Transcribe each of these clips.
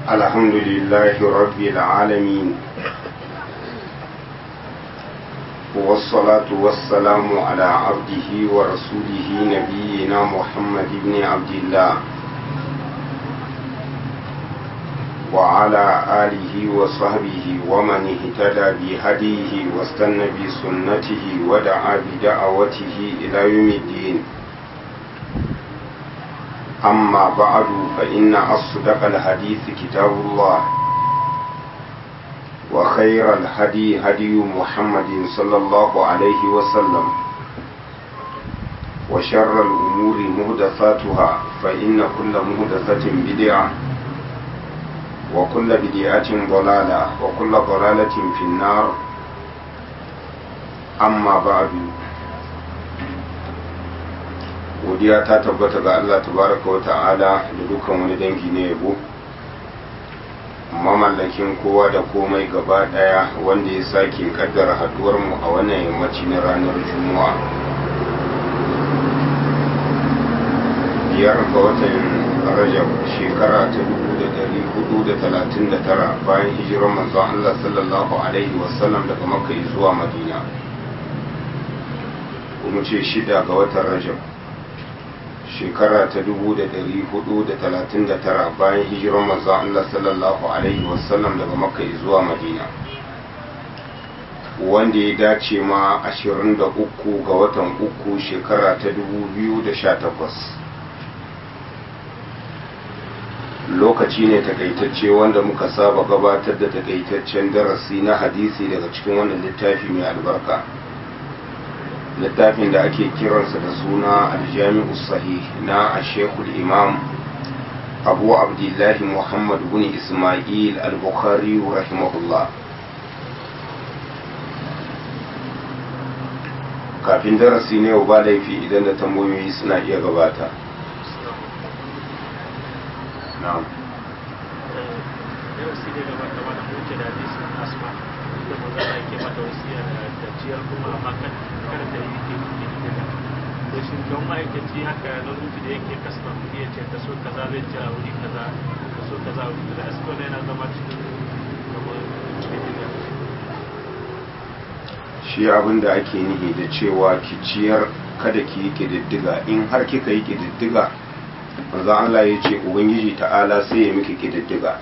الحمد لله رب العالمين والصلاة والسلام على عبده ورسوله نبينا محمد بن عبد الله وعلى آله وصحبه ومن اهتدى بهديه واستنى بسنته ودعا بدعوته إلى يوم الدين أما بعد فإن أصدق الحديث كتاب الله وخير الهدي هدي محمد صلى الله عليه وسلم وشر الأمور مهدثاتها فإن كل مهدثة بدعة وكل بدعة ضلالة وكل ضلالة في النار أما بعد godiya ta tabbata ga Allah tabaraka wa ta'ala da dukkan wani dangi na yabo mamallakin kowa da komai gaba daya wanda ya sake kaddara haduwar mu a wannan yammaci na ranar juma'a biyar ga watan rajab shekara ta dubu da dari hudu da talatin da tara bayan hijirar manzon Allah sallallahu alaihi wasallam daga makka zuwa madina kuma ce shida ga watan rajab shekara ta dubu da dari hudu da talatin da tara bayan hijirar manzon Allah sallallahu alaihi wasallam daga makka zuwa madina wanda ya dace ma ashirin da uku ga watan uku shekara ta dubu biyu da sha takwas lokaci ne takaitacce wanda muka saba gabatar da takaitaccen darasi na hadisi daga cikin wannan littafi mai albarka littafin da ake kiransa da suna aljami'u sahih na ashekul imam abu abdullahi muhammad bin ismail al-bukhari rahimahullah kafin darasi ne ba laifi idan da tambayoyi suna iya gabata na'am darasi ne gabata mana muke da hadisin asma da manzana yake mata wasiya da ciyar kuma amma kan kada da yi ke kuɗi da da shi don ma'aikaci haka na rufi da yake kasma kuɗi ya ce ta so kaza zai ci a wuri kaza ta so kaza a wuri kaza asko yana zama cikin kamar cikin shi abin da ake nihi da cewa ki ciyar kada ki yi ƙididdiga in har kika yi ƙididdiga manzon Allah ya ce ubangiji ta'ala sai ya miki ƙididdiga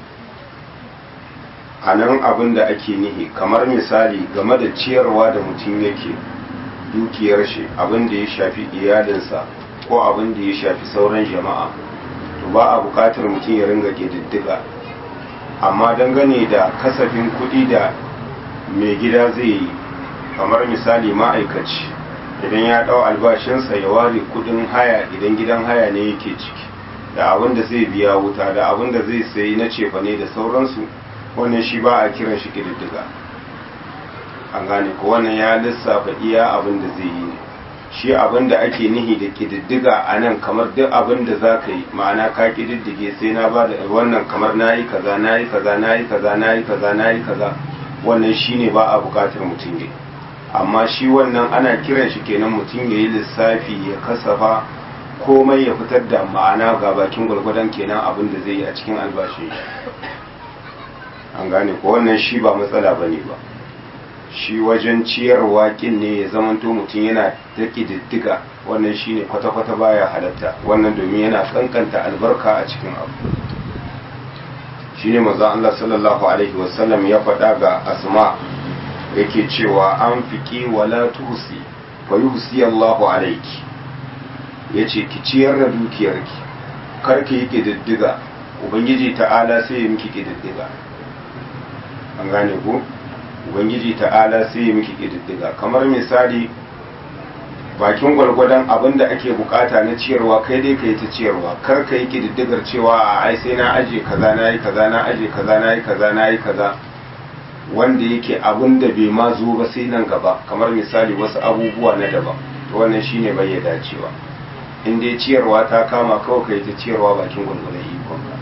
a nan abin da ake nihi kamar misali game da ciyarwa da mutum yake dukiyar shi abin da ya shafi iyalinsa ko abin da ya shafi sauran jama'a to ba a buƙatar mutum ya ringa ƙididdiga amma dangane da kasafin kuɗi da mai gida zai yi kamar misali ma'aikaci idan ya ɗau albashinsa ya ware kuɗin haya idan gidan haya ne yake ciki da abin da zai biya wuta da abin da zai sayi na cefane da sauransu wannan shi ba a kiran shi ƙididdiga an gane ko wannan ya lissafa iya abin da zai yi ne shi abin da ake nihi da ƙididdiga a nan kamar duk abin da za ka yi ma'ana ka ƙididdige sai na ba da wannan kamar na yi kaza na yi kaza na yi kaza na yi kaza na yi kaza wannan shi ne ba a buƙatar mutum ya amma shi wannan ana kiran shi kenan mutum ya yi lissafi ya kasafa komai ya fitar da ma'ana ga bakin gwargwadon kenan abin da zai yi a cikin albashin shi an gane ko wannan shi ba matsala ba ne ba shi wajen ciyarwa kin ne ya zamanto mutum yana ta ƙididdiga wannan shi ne kwata-kwata baya halatta wannan domin yana kankanta albarka a cikin abu shi ne maza Allah sallallahu alaihi wasallam ya faɗa ga asma yake cewa an fiƙi wala tuhusi fa yuhsi Allahu alaiki yace ki ciyar da dukiyarki kar ki yi ƙididdiga ubangiji ta'ala sai ya miki ƙididdiga an gane ko ubangiji ta'ala sai ya miki ƙididdiga kamar misali bakin gwargwadon abin da ake bukata na ciyarwa kai dai ka yi ta ciyarwa kar ka yi ƙididdigar cewa a ai sai na aje kaza na yi kaza na aje kaza na yi kaza na yi kaza wanda yake abin da bai ma zo ba sai nan gaba kamar misali wasu abubuwa na daban to wannan shine bai ya dacewa in dai ciyarwa ta kama kawai ka yi ta ciyarwa bakin gwargwadon ikonka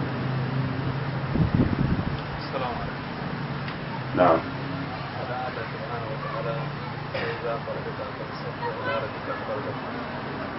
na'am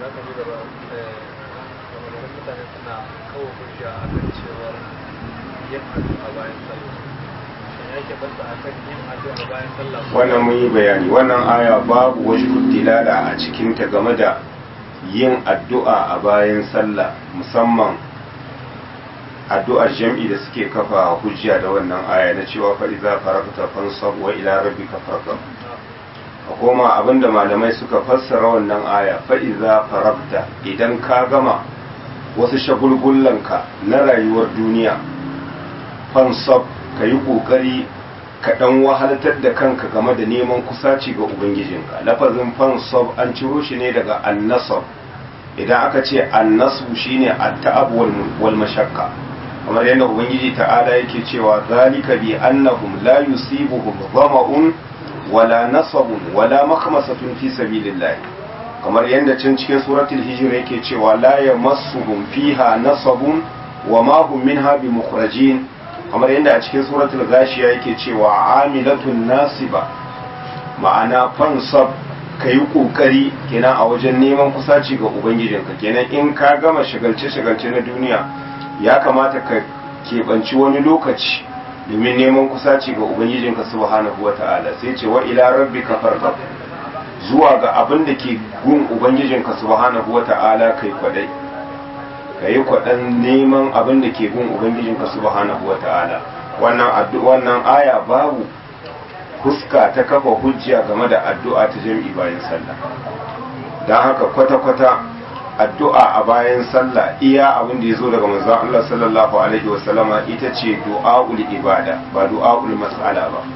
mutane suna kawo hujja a kan cewar yin addu'a bayan sallah shin ya ke banta akan yin addu'a bayan sallah wannan mun yi bayani wannan aya babu wajhud dilala a cikin ta game da yin addu'a a bayan sallah musamman addu'ar jam'i da suke kafa hujja da wannan aya na cewa fa iza faragta fansab wa ila rabbika farghab a koma abinda malamai suka fassara wannan aya fa iza faragta idan ka gama wasu shagulgullanka na rayuwar duniya fansab ka yi ƙoƙari ka ɗan wahaltar da kanka game da neman kusaci ga ubangijinka lafazin fansab an ciro shi ne daga annasab idan aka ce annasu shine at-ta'ab wal mashaqqa kamar yadda ubangiji ta'ala yake cewa zalika bi annahum la yusibuhum dhama'un wala nasabun wala makhmasatun fi sabilillah kamar yadda can cikin suratul hijr yake cewa la yamassuhum fiha nasabun wa ma hum minha bimukhrajin kamar yadda a cikin suratul gashiya yake cewa amilatun nasiba ma'ana fansab ka yi ƙoƙari kenan a wajen neman kusaci ga ubangijinka kenan in ka gama shagalce-shagalce na duniya ya kamata ka keɓanci wani lokaci domin neman kusaci ga ubangijinka subhanahu wa ta'ala sai ce wa ila rabbika farghab zuwa ga abin da ke gun ubangijinka subhanahu wa ta'ala kai kwadai ka yi kwaɗan neman abin da ke gun ubangijinka subhanahu wa ta'ala wannan wannan aya babu fuska ta kafa hujja game da addu'a ta jam'i bayan sallah don haka kwata-kwata addu'a a bayan sallah iya abin da ya zo daga manzon Allah sallallahu alaihi wasallama ita ce du'a'ul ibada ba du'a'ul mas'ala ba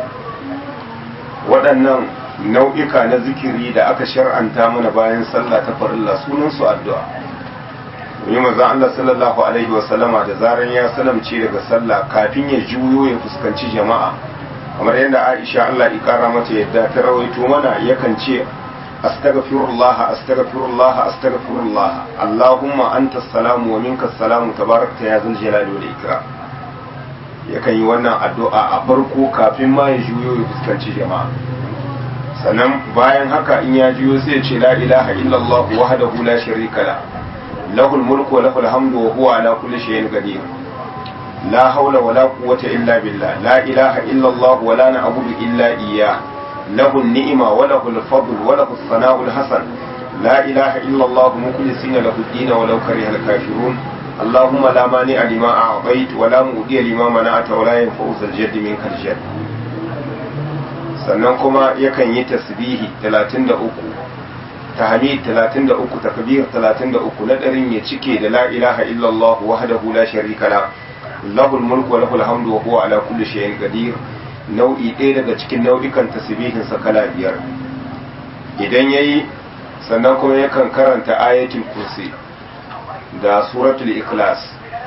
waɗannan nau'ika na zikiri da aka shar'anta mana bayan sallah ta farilla sunan su addu'a yi manzon Allah sallallahu alaihi wasallama da zaran ya salamce daga sallah kafin ya juyo ya fuskanci jama'a kamar yadda Aisha Allah ya kara mata yadda ta rawaito mana yakan ce astaghfirullah astaghfirullah astaghfirullah Allahumma anta salamu wa minka salamu tabarakta ya zal jalali wal ikram yakan yi wannan addu'a a farko kafin ma ya juyo ya fuskanci jama'a sannan bayan haka in ya juyo sai ya ce la ilaha illallah wahdahu la sharika la lahul mulku wa lahul hamdu wa huwa ala kulli shay'in qadir لا حول ولا قوة إلا بالله لا إله إلا الله ولا نعبد إلا إياه له النعمة وله الفضل وله الثناء الحسن لا إله إلا الله مخلصين له الدين ولو كره الكافرون اللهم لا مانع لما أعطيت ولا مؤدي لما منعت ولا ينفع ذا الجد منك الجد sannan kuma yakan yi tasbihi 33 tahmid 33 takbir 33 na darin ya cike da la ilaha illallah wahdahu la sharika la lahul mulku wa lahul hamdu wa huwa ala kulli shay'in qadir nau'i ɗaya daga cikin nau'ikan tasbihin sa kala biyar idan yayi sannan kuma yakan karanta ayatul kursi da suratul ikhlas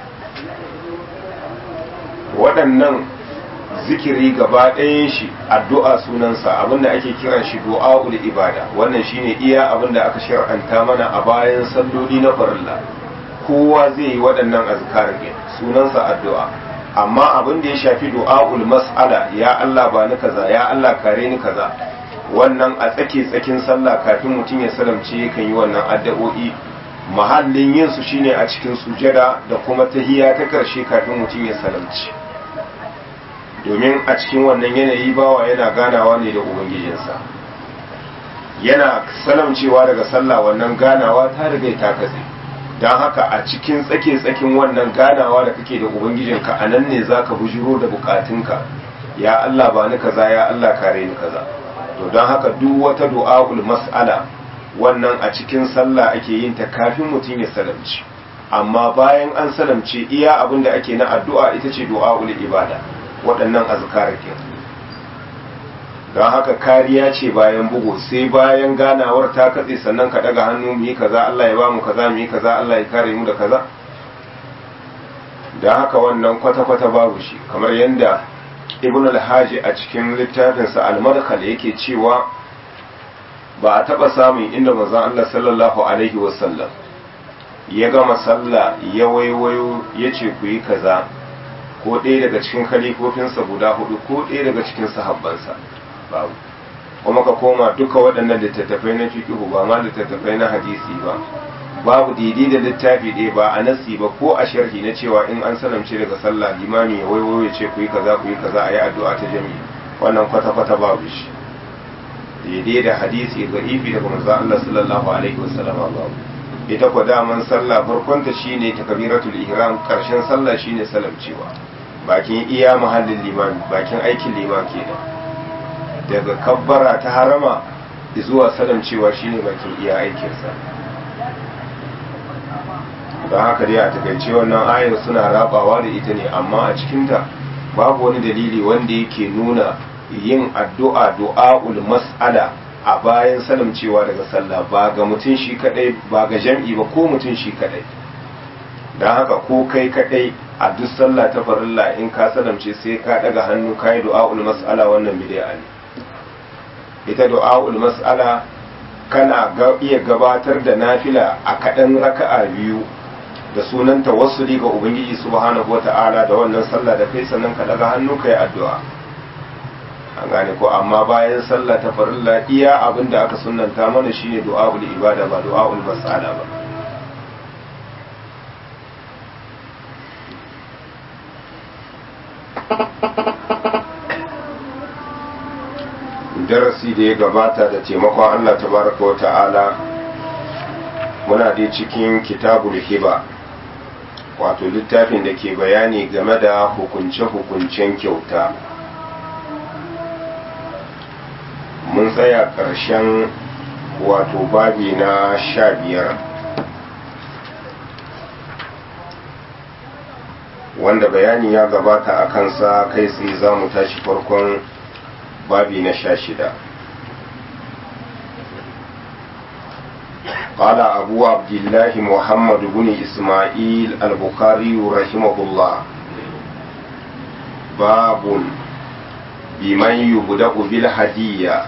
waɗannan zikiri gaba ɗayan shi addu'a sunansa abinda ake kiran shi du'a'ul ibada wannan shine iya abinda aka shar'anta mana a bayan salloli na farilla kowa zai yi waɗannan azkar ne sunansa addu'a amma abin da ya shafi du'a'ul mas'ala ya Allah ba ni kaza ya Allah kare ni kaza wannan a tsake tsakin sallah kafin mutum ya salamce yakan yi wannan addu'o'i mahallin yin su shine a cikin sujada da kuma tahiyya ta karshe kafin mutum ya salamci domin a cikin wannan yanayi bawa yana ganawa ne da ubangijinsa yana salamcewa daga sallah wannan ganawa ta riga ta katse don haka a cikin tsake tsakin wannan ganawa da kake da ubangijinka a nan ne za ka bujiro da bukatunka ya Allah ba ni kaza ya Allah kare ni kaza to don haka duk wata du'a'ul mas'ala wannan a cikin sallah ake yin ta kafin mutum ya salamci amma bayan an salamce iya abin da ake na addu'a ita ce du'a'ul ibada waɗannan azkar ke don haka kariya ce bayan bugu sai bayan ganawar ta katse sannan ka daga hannu mu yi kaza Allah ya ba mu kaza mu yi kaza Allah ya kare mu da kaza don haka wannan kwata-kwata babu shi kamar yadda ibn al-haji a cikin littafinsa al-madkhal yake cewa ba a taba samun inda manzon Allah sallallahu alaihi wasallam ya gama sallah ya waiwayo ya ce ku yi kaza ko ɗaya daga cikin khalifofinsa guda hudu ko ɗaya daga cikin sahabbansa babu kuma ka koma duka waɗannan littattafai na fiqhu ba ma littattafai na hadisi ba babu daidai da littafi ɗaya ba a nasi ba ko a sharhi na cewa in an salamce daga sallah limami ya waiwayo ya ce ku yi kaza ku yi kaza a yi addu'a ta jami'i wannan kwata-kwata babu shi daidai da hadisi ga ifi daga manzo Allah sallallahu alaihi wasallama babu ita ko daman sallah farkon ta shine takbiratul ihram karshen sallah shine salamcewa bakin iya mahallin limami bakin aikin liman kenan daga kabbara ta harama zuwa salamcewa shine bakin iya aikinsa don haka dai a takaice wannan ayar suna rabawa da ita ne amma a cikinta babu wani dalili wanda yake nuna yin addu'a du'a'ul mas'ala a bayan salamcewa daga sallah ba ga mutum shi kadai ba ga jam'i ba ko mutum shi kadai don haka ko kai kadai a duk sallah ta farilla in ka salamce sai ka daga hannu ka yi du'a'ul mas'ala wannan bid'a ne ita du'a'ul mas'ala kana iya gabatar da nafila a kaɗan raka'a biyu da sunan tawassuli ga ubangiji subhanahu wata'ala da wannan sallah da kai sannan ka daga hannu kai addu'a an gane ko amma bayan sallah ta farilla iya abin da aka sunnanta mana shine du'a'ul ibada ba du'a'ul mas'ala ba darasi da ya gabata da taimakon Allah tabaraka wa ta'ala muna dai cikin kitabul hiba wato littafin da ke bayani game da hukunce-hukuncen kyauta mun tsaya ƙarshen wato babi na sha biyar wanda bayani ya gabata a kansa kai tsaye za mu tashi farkon babi na sha shida قال أبو عبد الله محمد بن إسماعيل البخاري رحمه الله باب بمن يبدأ بالهدية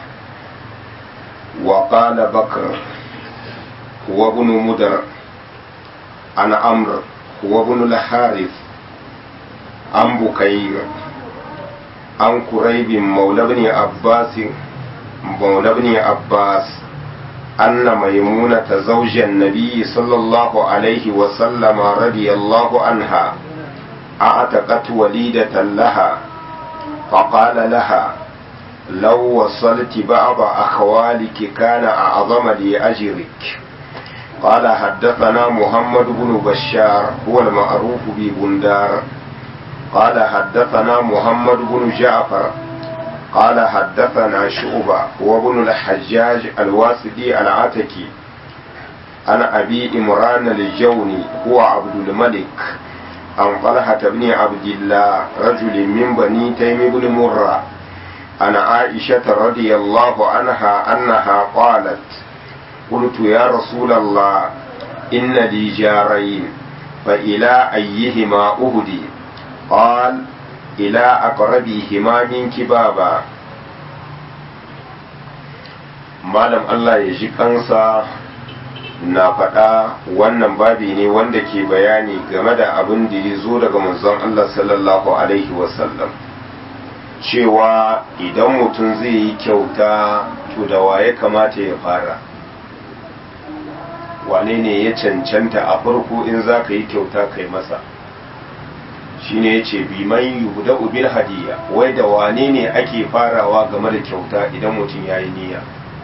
وقال بكر هو ابن مدر عن عمرو هو ابن الحارث عن بكير عن كريب مولى بن عباس مولى بن عباس أن ميمونة زوج النبي صلى الله عليه وسلم رضي الله عنها أعتقت وليدة لها فقال لها لو وصلت بعض أخوالك كان أعظم لأجرك قال حدثنا محمد بن بشار هو المعروف ببندار قال حدثنا محمد بن جعفر قال حدثنا شعبة وابن الحجاج الواسدي العتكي عن أبي إمران الجوني هو عبد الملك عن طلحة بن عبد الله رجل من بني تيم بن مرة عن عائشة رضي الله عنها أنها قالت قلت يا رسول الله إن لي جارين فإلى أيهما أهدي قال إلى أقربهما منك بابا malam Allah ya ji kansa na faɗa wannan babi ne wanda ke bayani game da abin da ya zo daga manzon Allah sallallahu Alaihi wasallam cewa idan mutum zai yi kyauta to da waye kamata ya fara wane ne ya cancanta a farko in za ka yi kyauta kai masa shine ya ce biman yuhuda bil hadiya wai da wane ne ake farawa game da kyauta idan mutum ya yi niyya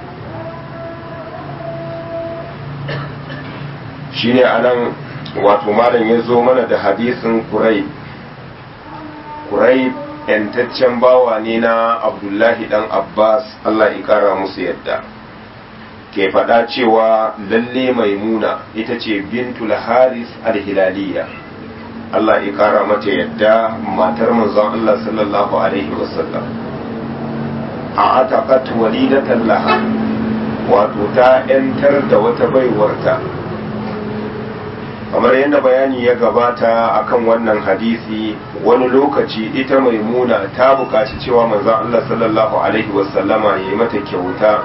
shine anan wato malam ya zo mana da hadisin kurai kurai yantaccen bawa ne na abdullahi dan abbas allah ya kara musu yadda ke faɗa cewa lalle maimuna ita ce bintul haris al-hilaliya allah ya kara mata yadda matar manzon allah sallallahu alaihi wasallam a ataqat walidatan laha wato ta 'yantar da wata baiwarta kamar yadda bayani ya gabata akan wannan hadisi wani lokaci ita maimuna ta buƙaci cewa manzon Allah sallallahu alaihi wasallama ya yi mata kyauta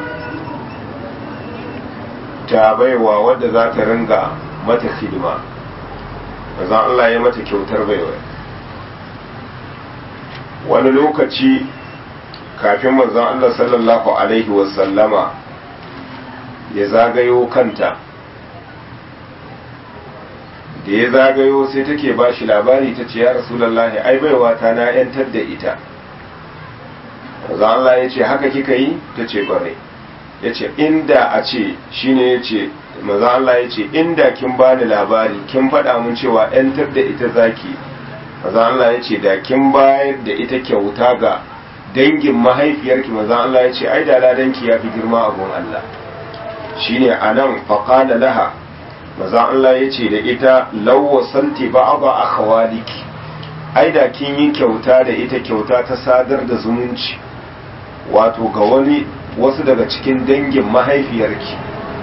ta baiwa wadda za ta ringa mata hidima manzon Allah ya mata kyautar baiwa wani lokaci kafin manzon Allah sallallahu alaihi wasallama ya zagayo kanta da ya zagayo sai take ba shi labari ta ce ya rasulallahi ai baiwa ta na yantar da ita maza Allah ya ce haka kika yi ta ce kwarai ya ce inda a ce shine ya ce maza Allah ya ce inda kin bani labari kin faɗa mun cewa yantar da ita zaki maza Allah ya ce da kin bayar da ita kyauta ga dangin mahaifiyarki maza Allah ya ce ai da ladanki ya fi girma abun Allah shine anan faqala laha maza Allah ya ce da ita lawwasanti ba'aba akhawaliki ai da kin yi kyauta da ita kyauta ta sadar da zumunci wato ga wani wasu daga cikin dangin mahaifiyarki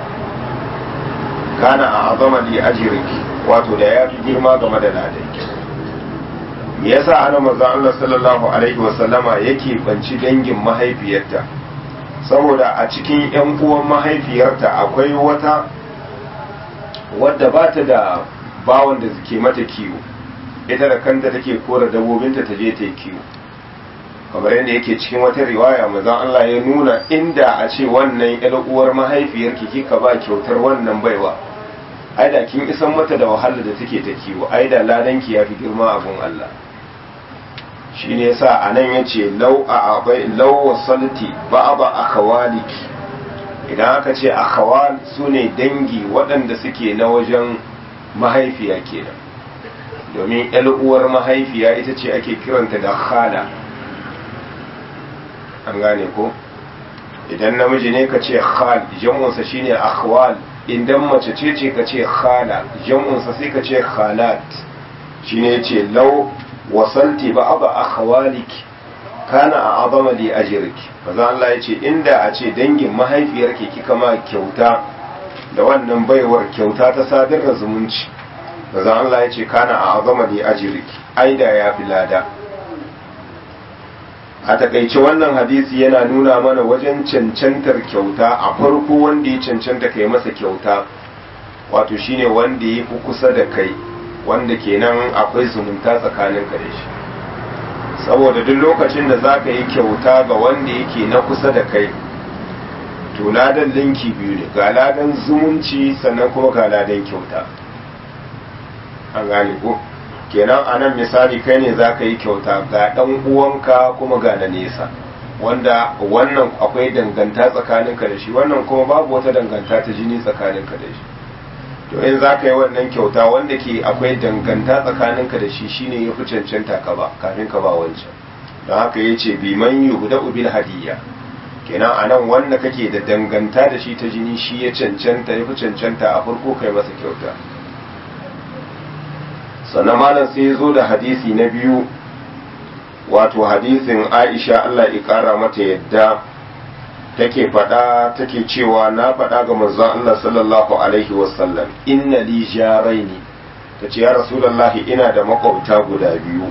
kana a azama li ajriki wato da ya fi girma game da ladanki me yasa ana manzon Allah sallallahu alaihi wasallama yake banci dangin mahaifiyarta saboda a cikin yan uwan mahaifiyarta akwai wata wadda ba ta da bawan da ke mata kiwo ita da kanta take kora dabobinta ta je ta yi kiwo kamar yadda yake cikin wata riwaya manzon Allah ya nuna inda a ce wannan ƴar uwar mahaifiyarki kika ba kyautar wannan baiwa ai da kin isan mata da wahalar da take ta kiwo ai da ladanki ya fi girma abun Allah shi ne yasa a nan ya ce lau a abai lau wasalti ba ba a kawaliki idan aka ce a kawal su ne dangi waɗanda suke na wajen mahaifiya kenan domin uwar mahaifiya ita ce ake kiranta da khala an gane ko idan namiji ne ka ce khal jam'unsa shine akhwal idan mace ce ce ka ce khala jam'unsa sai ka ce khalat shine yace law wasalti ba aba akhwaliki kana a azama li ajriki maza Allah yace inda a ce dangin mahaifiyarki kika ma kyauta da wannan baiwar kyauta ta sadar da zumunci maza Allah yace kana a azama li ajriki aida ya fi lada a takaice wannan hadisi yana nuna mana wajen cancantar kyauta a farko wanda ya cancanta kai masa kyauta wato shine wanda ya fi kusa da kai wanda kenan akwai zumunta tsakanin ka da shi saboda duk lokacin da za ka yi kyauta ga wanda yake na kusa da kai to ladan linki biyu ne ga ladan zumunci sannan kuma ga ladan kyauta an gane ko kenan a nan misali kai ne za ka yi kyauta ga ɗan uwanka kuma ga na nesa wanda wannan akwai danganta tsakaninka da shi wannan kuma babu wata danganta ta jini tsakaninka da shi to in za ka yi wannan kyauta wanda ke akwai danganta tsakaninka da shi shine ya fi cancanta ka ba kafin ka ba wancan don haka ya ce biman yi guda ubil hadiyya kenan a nan wanda kake da danganta da shi ta jini shi ya cancanta ya fi cancanta a farko kai masa kyauta sannan malam sai ya zo da hadisi na biyu wato hadisin aisha allah ya kara mata yadda take faɗa take cewa na faɗa ga manzon allah sallallahu alaihi wasallam inna li jaraini ta ce ya rasulallahi ina da makwabta guda biyu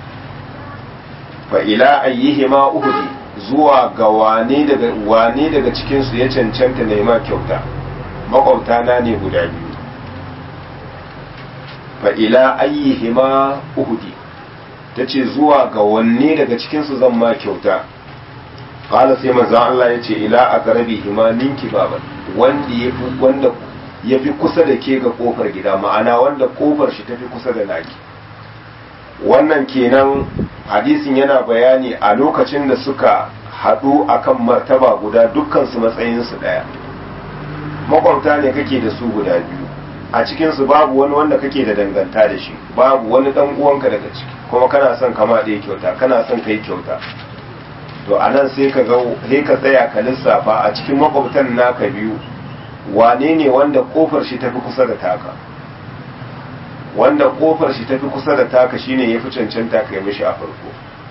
fa ila ayyihima uhudi zuwa ga wane daga wane daga cikinsu ya cancanta nema kyauta makwabta na ne guda biyu fa ila ayyihima uhudi ta ce zuwa ga wanne daga cikinsu zan ma kyauta qala sai manzo Allah ya ce ila aqrabihima minki baban wanda yafi wanda yafi kusa da ke ga kofar gida ma'ana wanda kofar shi tafi kusa da naki wannan kenan hadisin yana bayani a lokacin da suka haɗu akan martaba guda dukkan su matsayin su daya makwabta ne kake da su guda biyu a cikinsu babu wani wanda kake da danganta da shi babu wani dan uwanka daga ciki kuma kana son kama da kyauta kana son kai kyauta to a nan sai ka ga sai ka tsaya ka lissafa a cikin makwabtan naka biyu wane ne wanda kofar shi tafi kusa da taka wanda kofar shi tafi kusa da taka shine yafi cancanta kai mishi a farko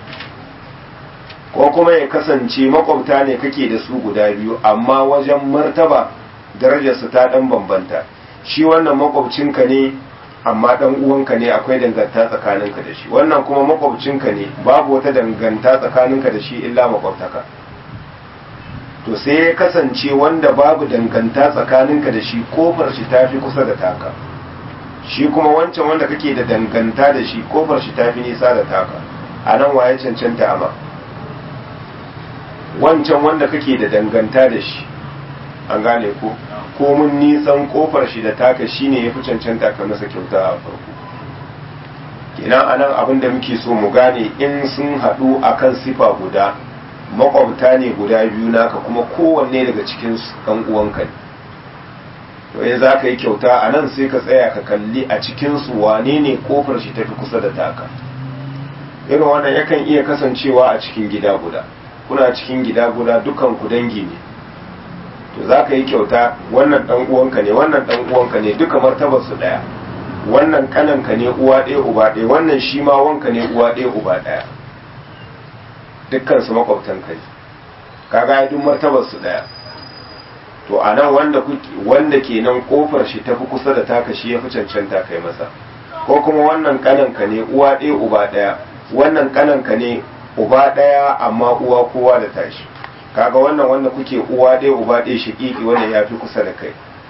ko kuma ya kasance makwabta ne kake da su guda biyu amma wajen martaba darajarsu ta dan bambanta shi wannan makwabcinka ne amma dan uwanka ne akwai danganta tsakaninka da shi wannan kuma makwabcinka ne babu wata danganta tsakaninka da shi illa makwabtaka to sai ya kasance wanda babu danganta tsakaninka da shi kofar shi tafi kusa da taka shi kuma wancan wanda kake da danganta da shi kofar shi tafi nisa da taka a nan waye cancanta ama wancan wanda kake da danganta da shi an gane ko komin nisan kofar shi da taka shine ya fi cancanta ka masa kyauta a farko kenan anan abin da muke so mu gane in sun haɗu akan sifa guda makwabta ne guda biyu naka kuma kowanne daga cikin ɗan uwanka ne to in za ka yi kyauta a nan sai ka tsaya ka kalli a cikinsu wane ne kofar shi tafi kusa da taka irin wannan yakan iya kasancewa a cikin gida guda kuna cikin gida guda dukan ku dangi ne to za ka yi kyauta wannan ɗan uwanka ne wannan ɗan uwanka ne duka martabar su ɗaya wannan kananka ne uwa ɗaya uba ɗaya wannan shi ma wanka ne uwa ɗaya uba ɗaya dukkan su makwabtan kai kaga duk martabar su ɗaya to a nan wanda kuke wanda kenan kofar shi tafi kusa da taka shi ya fi cancanta kai masa ko kuma wannan kananka ne uwa ɗaya uba ɗaya wannan kananka ne uba ɗaya amma uwa kowa da tashi kaga wannan wanda kuke uwa ɗaya uba ɗaya shiƙiƙi wanda ya fi kusa da kai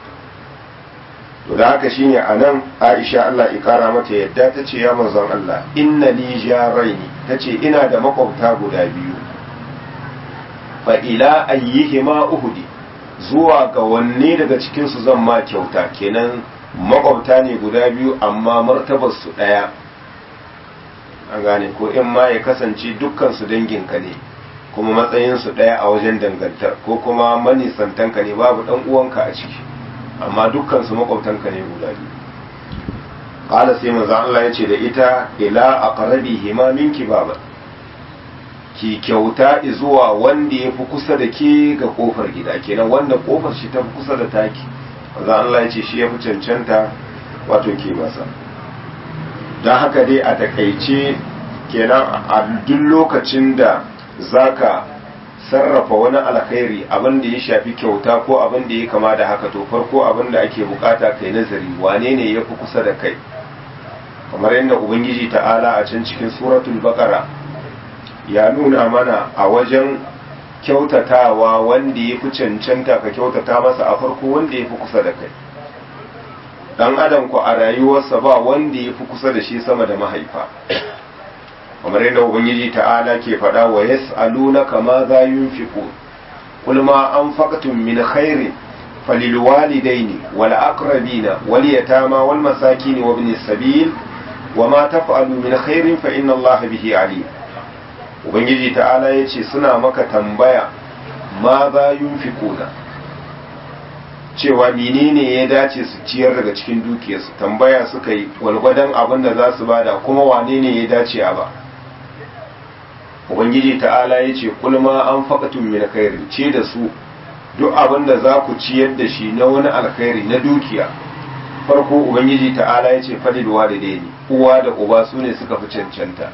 to da haka shine a nan aisha Allah ya kara mata yadda ta ce ya manzon Allah inna li jaraini ta ce ina da makwabta guda biyu fa ila ayyihima uhudi zuwa ga wanne daga cikin su zan ma kyauta kenan makwabta ne guda biyu amma martabar su daya an gane ko in ma ya kasance dukkan su danginka ne kuma matsayin su daya a wajen dangantar ko kuma manisantanka ne babu dan uwanka a ciki amma dukkan su makwabtanka ne guda biyu qala sai manzo Allah ya ce da ita ila aqrabihima minki baba ki kyauta zuwa wanda ya fi kusa da ke ga kofar gida kenan wanda kofar shi ta fi kusa da taki manzo Allah ya ce shi ya fi cancanta wato ke masa don haka dai a takaice kenan a duk lokacin da zaka sarrafa wani alkhairi abin da ya shafi kyauta ko abin da ya kama da haka to farko abin da ake bukata kai nazari wane ne ya fi kusa da kai kamar yadda ubangiji ta'ala a can cikin suratul baqara ya nuna mana a wajen kyautatawa wanda ya fi cancanta ka kyautata masa a farko wanda ya fi kusa da kai dan adam ku a rayuwarsa ba wanda ya fi kusa da shi sama da mahaifa kamar yadda ubangiji ta'ala ke faɗa wa yas'alunaka ma za yunfiqu qul ma anfaqtum min khairin falil walidaini wal aqrabina wal yatama wal masakin wa ibnis sabil wa ma taf'alu min khairin fa inna allaha bihi alim ubangiji ta'ala yace suna maka tambaya ma za yunfiquna cewa menene ya dace su ciyar daga cikin dukiyarsu tambaya suka yi walgwadon abin da za su bada kuma wane ne ya dace a ba ubangiji ta'ala ya ce kulma an faƙatun min khairin ce da su duk abin da za ku ciyar da shi na wani alkhairi na dukiya farko ubangiji ta'ala ya ce falil walidaini uwa da uba su ne suka fi cancanta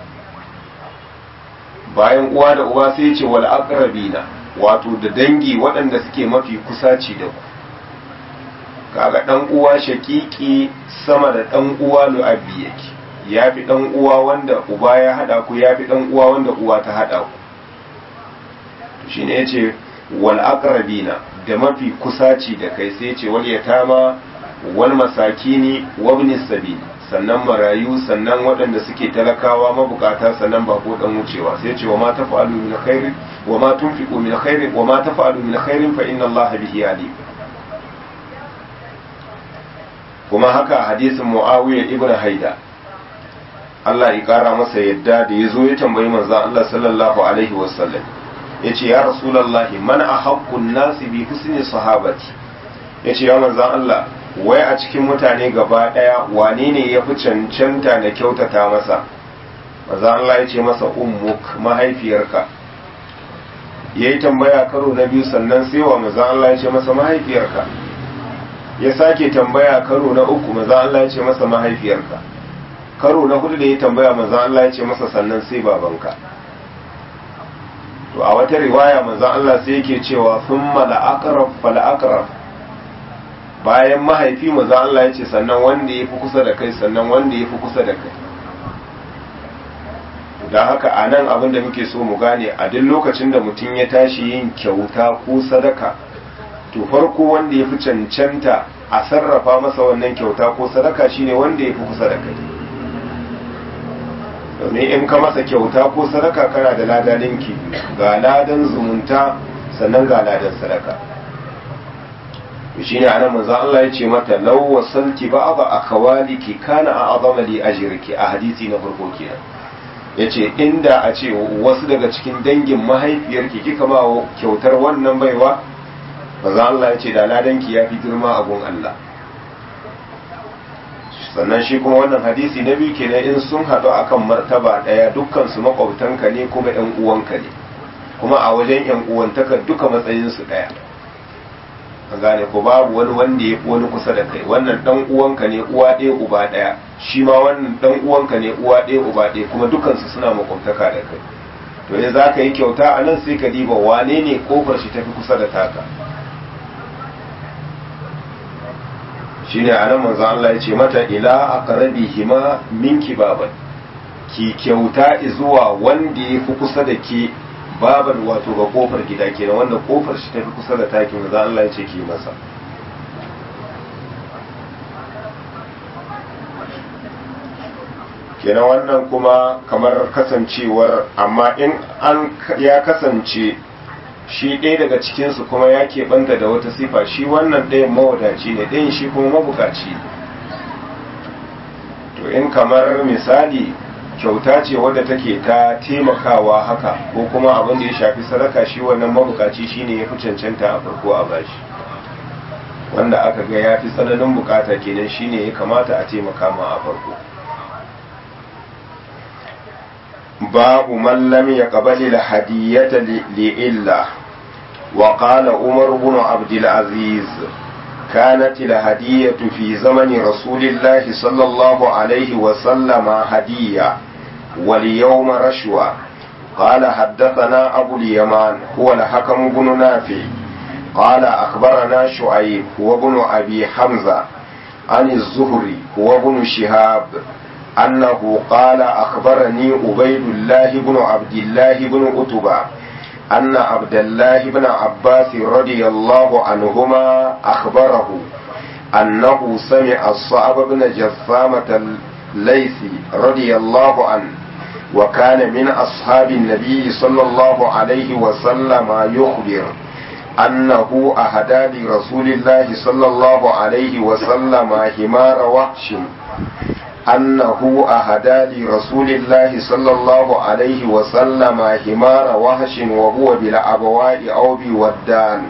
bayan uwa da uba sai ya ce wal aqrabina wato da dangi waɗanda suke mafi kusaci da ku kaga dan uwa shakiki sama da dan uwa lu'abbi yake ya fi ɗan uwa wanda uba ya haɗa ku ya fi ɗan uwa wanda uwa ta haɗa ku shi ne ya ce wal aqrabina da mafi kusaci da kai sai ce wal yatama wal masakini wa ibn sabil sannan marayu sannan waɗanda suke talakawa mabukata sannan ba ko dan wucewa sai ce wa ma tafa'alu min khairin wa ma tunfiqu min khairin wa ma tafa'alu min khairin fa inna allaha bihi alim kuma haka hadisin muawiya ibn haida Allah ya kara masa yadda da ya zo ya tambayi manzo Allah sallallahu alaihi wasallam ya ce ya rasulallahi man a haƙƙun nasi bi husni sahabati ya ce ya manzo Allah wai a cikin mutane gaba ɗaya wane ne ya fi cancanta da kyautata masa manzo Allah ya ce masa ummuk mahaifiyarka ya yi tambaya karo na biyu sannan sai wa manzo Allah ya ce masa mahaifiyarka ya sake tambaya karo na uku manzo Allah ya ce masa mahaifiyarka karo na hudu da ya tambaya manzan Allah ya ce masa sannan sai babanka to a wata riwaya manzan Allah sai yake cewa sun mala'akaraf fala'akaraf bayan mahaifi manzan Allah ya ce sannan wanda ya fi kusa da kai sannan wanda ya fi kusa da kai don haka a nan abin da muke so mu gane a duk lokacin da mutum ya tashi yin kyauta ko sadaka to farko wanda ya fi cancanta a sarrafa masa wannan kyauta ko sadaka shine wanda ya fi kusa da kai domin in ka masa kyauta ko sadaka kana da ladaninki ga ladan zumunta sannan ga ladan sadaka shine anan manzo Allah ya ce mata law wasalti ba'da akhawaliki kana a'zama li ajriki a hadisi na farko kenan yace inda a ce wasu daga cikin dangin mahaifiyarki kika ba kyautar wannan baiwa manzo Allah ya ce da ladanki ya fi girma a gun Allah sannan shi kuma wannan hadisi na biyu kenan in sun haɗu akan martaba ɗaya dukkan su makwabtanka ne kuma ƴan uwanka ne kuma a wajen ƴan uwantaka duka matsayinsu ɗaya an gane ko babu wani wanda ya fi wani kusa da kai wannan dan uwanka ne uwa ɗaya uba ɗaya shi ma wannan dan uwanka ne uwa ɗaya uba ɗaya kuma dukansu suna makwabtaka da kai to ne za ka yi kyauta a nan sai ka diba wane ne kofar shi tafi kusa da taka shine a nan manzo Allah ya ce mata ila aqrabihima minki baban ki kyauta zuwa wanda ya fi kusa da ke babar wato ga kofar gida kenan wanda kofar shi tafi kusa da takin manzo Allah ya ce ki masa kenan wannan kuma kamar kasancewar amma in an ya kasance shi ɗaya daga cikinsu kuma ya keɓanta da wata sifa shi wannan ɗayan mawadaci ne ɗayan shi kuma mabukaci to in kamar misali kyauta ce wadda take ta taimakawa haka ko kuma abin da ya shafi sadaka shi wannan mabukaci shine ya fi cancanta a farko a bashi wanda aka ga ya fi tsananin bukata kenan shine ya kamata a taimaka ma a farko babu man lam yaqbal al hadiyata li illa wa qala umar ibn abd al aziz كانت الهدية في زمن رسول الله صلى الله عليه وسلم هدية واليوم رشوة قال حدثنا أبو اليمان هو الحكم بن نافع قال أخبرنا شعيب هو بن أبي حمزة عن الزهري هو بن شهاب أنه قال أخبرني عبيد الله بن عبد الله بن أتبع أن عبد الله بن عباس رضي الله عنهما أخبره أنه سمع الصعب بن جثامة الليثي رضي الله عنه وكان من أصحاب النبي صلى الله عليه وسلم يخبر أنه أهدى لرسول الله صلى الله عليه وسلم حمار وحش أنه أهدى لرسول الله صلى الله عليه وسلم حمار وحش وهو بالأبواء أو بودان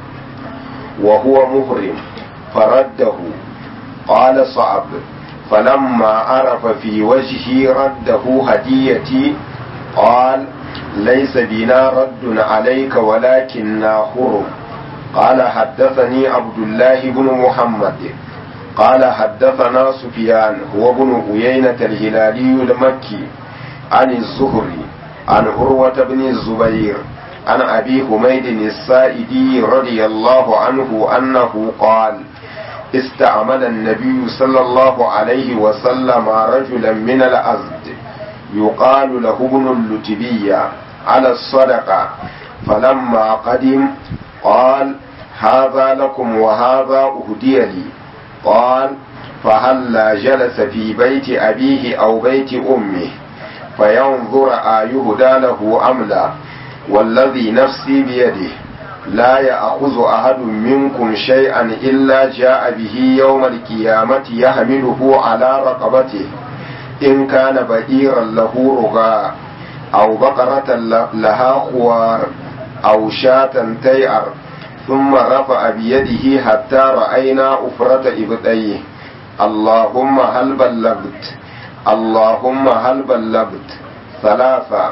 وهو مهرم فرده قال صعب فلما عرف في وجهه رده هديتي قال ليس بنا رد عليك ولكننا حرم قال حدثني عبد الله بن محمد قال حدثنا سفيان هو بن عيينة الهلالي المكي عن الزهري عن عروة بن الزبير عن أبي حميد السائدي رضي الله عنه أنه قال استعمل النبي صلى الله عليه وسلم رجلا من الأزد يقال له ابن اللتبية على الصدقة فلما قدم قال هذا لكم وهذا أهدي لي قال فهلا جلس في بيت أبيه أو بيت أمه فينظر أيهدى له أم لا والذي نفسي بيده لا يأخذ أحد منكم شيئا إلا جاء به يوم القيامة يحمله على رقبته إن كان بئيرا له رغاء أو بقرة لها خوار أو شاة تيأر ثم رفع بيده حتى رأينا أفرة إبطيه اللهم هل بلغت اللهم هل بلغت ثلاثة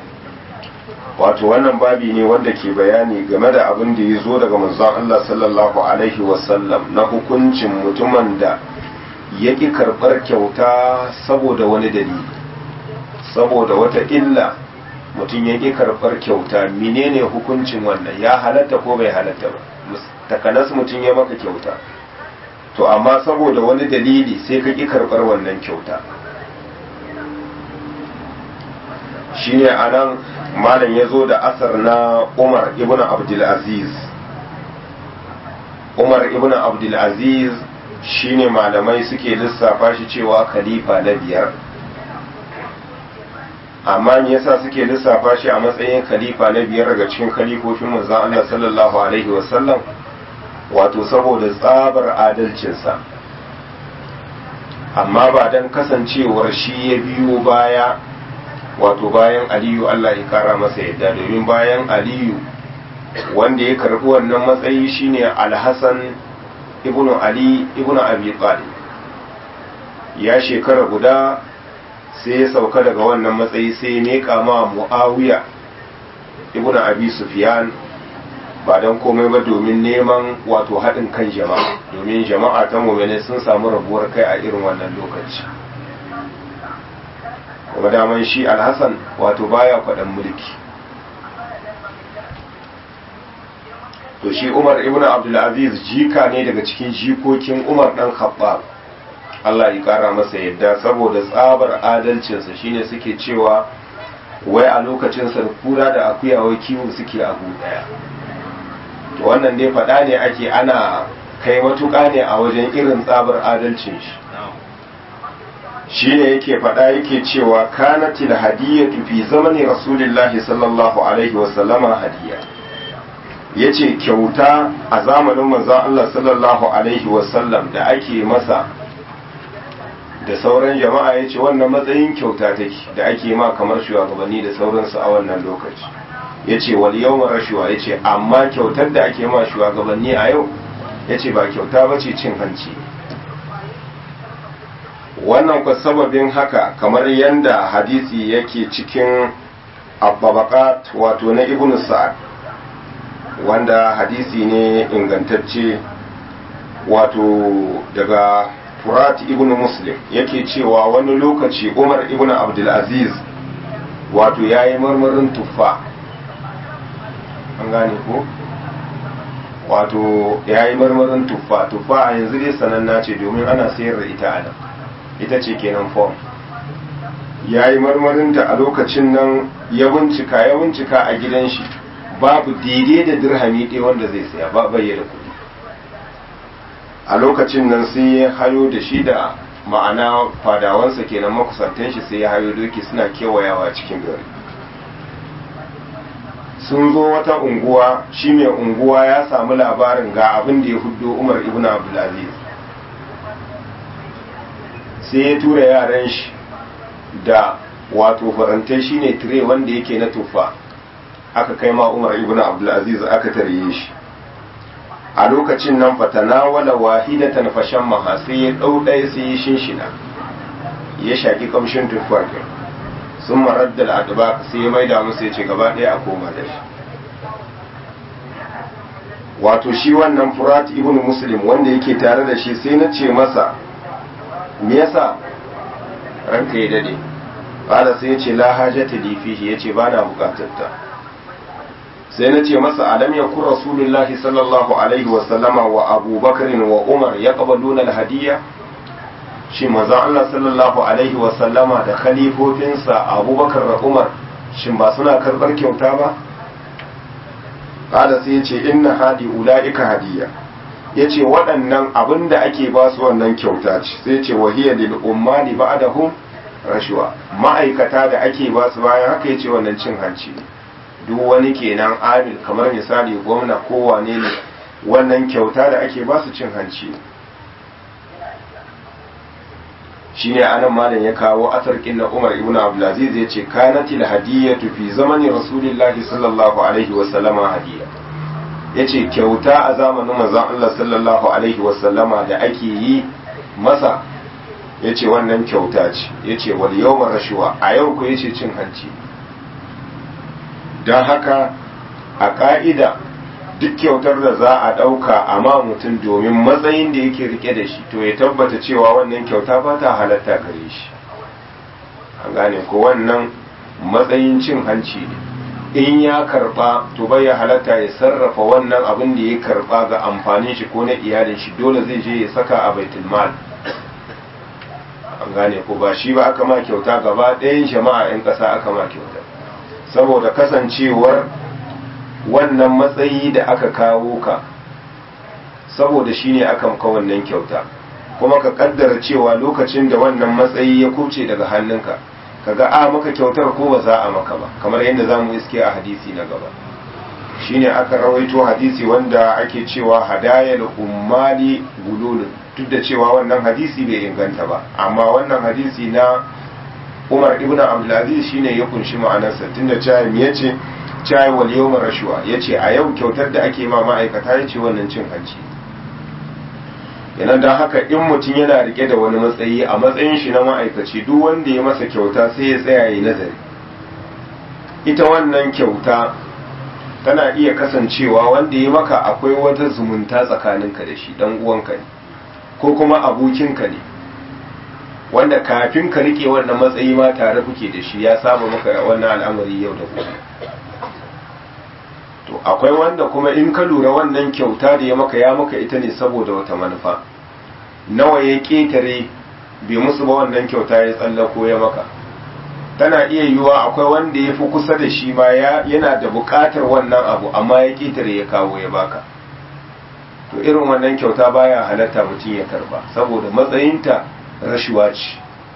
wato wannan babi ne wanda ke bayani game da abin da ya zo daga manzon Allah sallallahu alaihi wasallam na hukuncin mutumin da ya ƙi karɓar kyauta saboda wani dalili saboda wata illa mutum ya ƙi karɓar kyauta menene hukuncin wannan ya halatta ko bai halatta ba takanas mutum ya maka kyauta to amma saboda wani dalili sai ka ƙi karɓar wannan kyauta shine a nan malam ya zo da asar na umar ibn abdulaziz umar ibn abdulaziz shine malamai suke lissafa shi cewa khalifa na biyar amma me yasa suke lissafa shi a matsayin khalifa na biyar daga cikin khalifofin manzon Allah sallallahu alaihi wasallam wato saboda tsabar adalcinsa amma ba don kasancewar shi ya biyo baya wato bayan aliyu Allah ya kara masa yadda domin bayan aliyu wanda ya karbi wannan matsayi shine alhassan ibn ali ibn abi talib ya shekara guda sai ya sauka daga wannan matsayi sai ya meka ma muawiya ibn abi sufyan ba don komai ba domin neman wato haɗin kan jama'a domin jama'a ta mummune sun samu rabuwar kai a irin wannan lokaci kuma daman shi alhassan wato baya kwaɗan mulki to shi umar ibn abdulaziz jika ne daga cikin jikokin umar ɗan khattab Allah ya ƙara masa yadda saboda tsabar adalcinsa shine suke cewa wai a lokacin kura da akuya wai kiwo suke a ɗaya to wannan dai faɗa ne ake ana kai matuƙa ne a wajen irin tsabar adalcin shi shi ne yake faɗa yake cewa kanatil hadiyatu fi zamani rasulillahi sallallahu alaihi wasallama hadiya ya ce kyauta a zamanin manzon Allah sallallahu alaihi wasallam da ake masa da sauran jama'a ya ce wannan matsayin kyauta take da ake ma kamar shugabanni da sauransu a wannan lokaci ya ce wal yau rashuwa ya ce amma kyautar da ake ma shugabanni a yau ya ce ba kyauta ba ce cin hanci wannan kwa sababin haka kamar yadda hadisi yake cikin abbabakat wato na ibn sa'ad wanda hadisi ne ingantacce wato daga furat ibn muslim yake cewa wani lokaci umar ibn abdulaziz wato ya yi marmarin tuffa an gane ko wato ya yi marmarin tuffa tuffa a yanzu dai sananna ce domin ana sayar da ita a nan ita ce kenan form ya yi marmarinta a lokacin nan ya bincika ya bincika a gidan shi babu daidai da dirhami ɗaya wanda zai saya ba bayyana kuɗi a lokacin nan sai ya hayo da shi da ma'ana fadawansa kenan makusantan shi sai ya hayo doki suna kewayawa cikin gari sun zo wata unguwa shi mai unguwa ya samu labarin ga abin da ya huddo umar ibn abdulaziz sai ya tura yaran shi da wato farantai shine tire wanda yake na tufa aka kai ma umar ibn abdulaziz aka tarye shi a lokacin nan fatana wala wahidatan fashan maha sai ya ɗau ɗaya sai ya shinshina ya shaƙi kamshin tufa sun marar da al'adaba sai ya maida musu ya ce gaba ɗaya a koma da shi wato shi wannan furat ibn muslim wanda yake tare da shi sai na ce masa me yasa ranka ya dade qala sai ya ce la hajata li fihi yace bana bukatar ta sai na ce masa alam yakun rasulullahi sallallahu alaihi wa sallama wa abubakar wa umar yaqbaluna al-hadiyya shi manzon Allah sallallahu alaihi wa sallama da khalifofinsa abubakar da umar shin ba suna karbar kyauta ba qala sai ya ce inna hadi ulaika hadiyya ya ce waɗannan abin da ake ba su wannan kyauta ce sai ce wahiyar lil ummani ba'dahum rashuwa ma'aikata da ake ba su bayan haka ya ce wannan cin hanci ne duk wani kenan amil kamar misali gwamna ko wane ne wannan kyauta da ake ba su cin hanci ne shine anan malam ya kawo asar na Umar ibn Abdulaziz ya ce kanatil hadiyatu fi zamani rasulillahi sallallahu alaihi wa sallama hadiyya ya ce kyauta a zamanin manzon Allah sallallahu Alaihi wasallama da ake yi masa ya ce wannan kyauta ce ya ce wal yau rashuwa a yau ku ya ce cin hanci don haka a ƙa'ida duk kyautar da za a ɗauka a ma mutum domin matsayin da yake rike da shi to ya tabbata cewa wannan kyauta ba ta halatta gare shi an gane ko wannan matsayin cin hanci ne in ya karba to bai ya halatta ya sarrafa wannan abin da ya karba ga amfanin shi ko na iyalin shi dole zai je ya saka a baitul mal an gane ko ba shi ba aka ma kyauta gaba ɗayan jama'a 'yan ƙasa aka ma kyauta saboda kasancewar wannan matsayi da aka kawo ka saboda shi ne aka ka wannan kyauta kuma ka kaddara cewa lokacin da wannan matsayi ya kuce daga hannunka kaga a maka kyautar ko ba za a maka ba kamar yadda za mu iske a hadisi na gaba shine aka rawaito hadisi wanda ake cewa hadayal ummali gululun duk da cewa wannan hadisi bai inganta ba amma wannan hadisi na umar ibn abdulaziz shine ya kunshi ma'anarsa tunda cewa me yace cewa wal yawm rashwa yace a yau kyautar da ake ma ma'aikata yace wannan cin hanci yana dan haka in mutum yana rike da wani matsayi a matsayin shi na ma'aikaci duk wanda ya masa kyauta sai ya tsaya yi nazari ita wannan kyauta tana iya kasancewa wanda ya maka akwai wata zumunta tsakaninka da shi dan uwanka ne ko kuma abokinka ne wanda kafin ka rike wannan matsayi ma tare kuke da shi ya samu maka wannan al'amari yau da gobe to akwai wanda kuma in ka lura wannan kyauta da ya maka ya maka ita ne saboda wata manufa nawa ya ketare bai musu ba wannan kyauta ya tsallako ya maka tana iya yiwuwa akwai wanda ya fi kusa da shi ma yana da buƙatar wannan abu amma ya ketare ya kawo ya baka to irin wannan kyauta baya halatta mutum ya karba saboda matsayinta rashuwa ce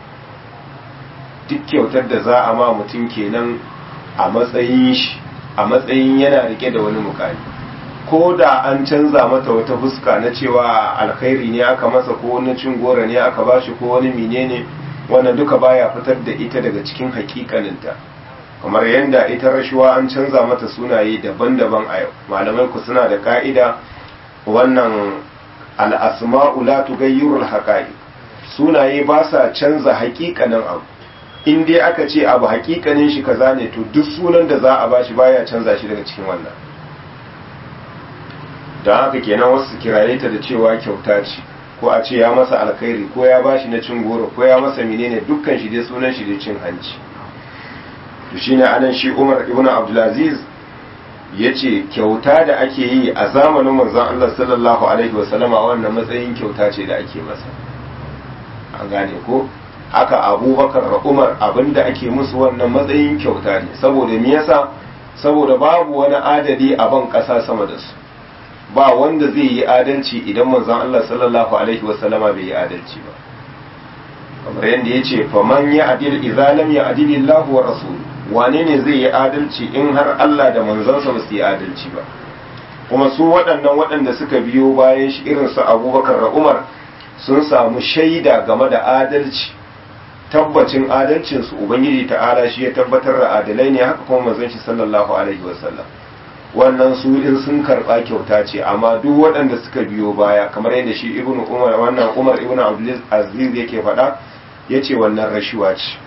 duk kyautar da za a ma mutum kenan a matsayin shi a matsayin yana rike da wani mukami ko da an canza mata wata fuska na cewa alkhairi ne aka masa ko wani cin gora ne aka bashi ko wani menene wannan duka baya fitar da ita daga cikin hakikaninta kamar yadda ita rashuwa an canza mata sunaye daban-daban a yau malamai ku suna da ka'ida wannan al'asma'u la tughayyirul haqa'iq sunaye ba sa canza hakikanin abu in dai aka ce abu hakikanin shi kaza ne to duk sunan da za a bashi baya canza shi daga cikin wannan don haka kenan wasu su kiraye ta da cewa kyauta ce ko a ce ya masa alkhairi ko ya bashi na cin goro ko ya masa menene dukkan shi dai sunan shi dai cin hanci to shine anan shi Umar ibn Abdulaziz yace kyauta da ake yi a zamanin manzon Allah sallallahu alaihi wasallama wannan matsayin kyauta ce da ake masa an gane ko haka abubakar da umar abinda ake musu wannan matsayin kyauta ne saboda me yasa saboda babu wani adadi a ban ƙasa sama da su ba wanda zai yi adalci idan manzon Allah sallallahu alaihi wasallama bai yi adalci ba kamar yadda ya ce faman ya adil idza lam ya adilillahu wa rasul wane ne zai yi adalci in har Allah da manzansa ba su yi adalci ba kuma su waɗannan waɗanda suka biyo bayan shi irin su abubakar da umar sun samu shaida game da adalci tabbacin adalcinsu ubangiji ta'ala shi ya tabbatar da adalai ne haka kuma manzon shi sallallahu alaihi wasallam wannan su in sun karba kyauta ce amma duk waɗanda suka biyo baya kamar yadda shi ibnu umar wannan umar ibnu abdul aziz yake faɗa yace wannan rashuwa ce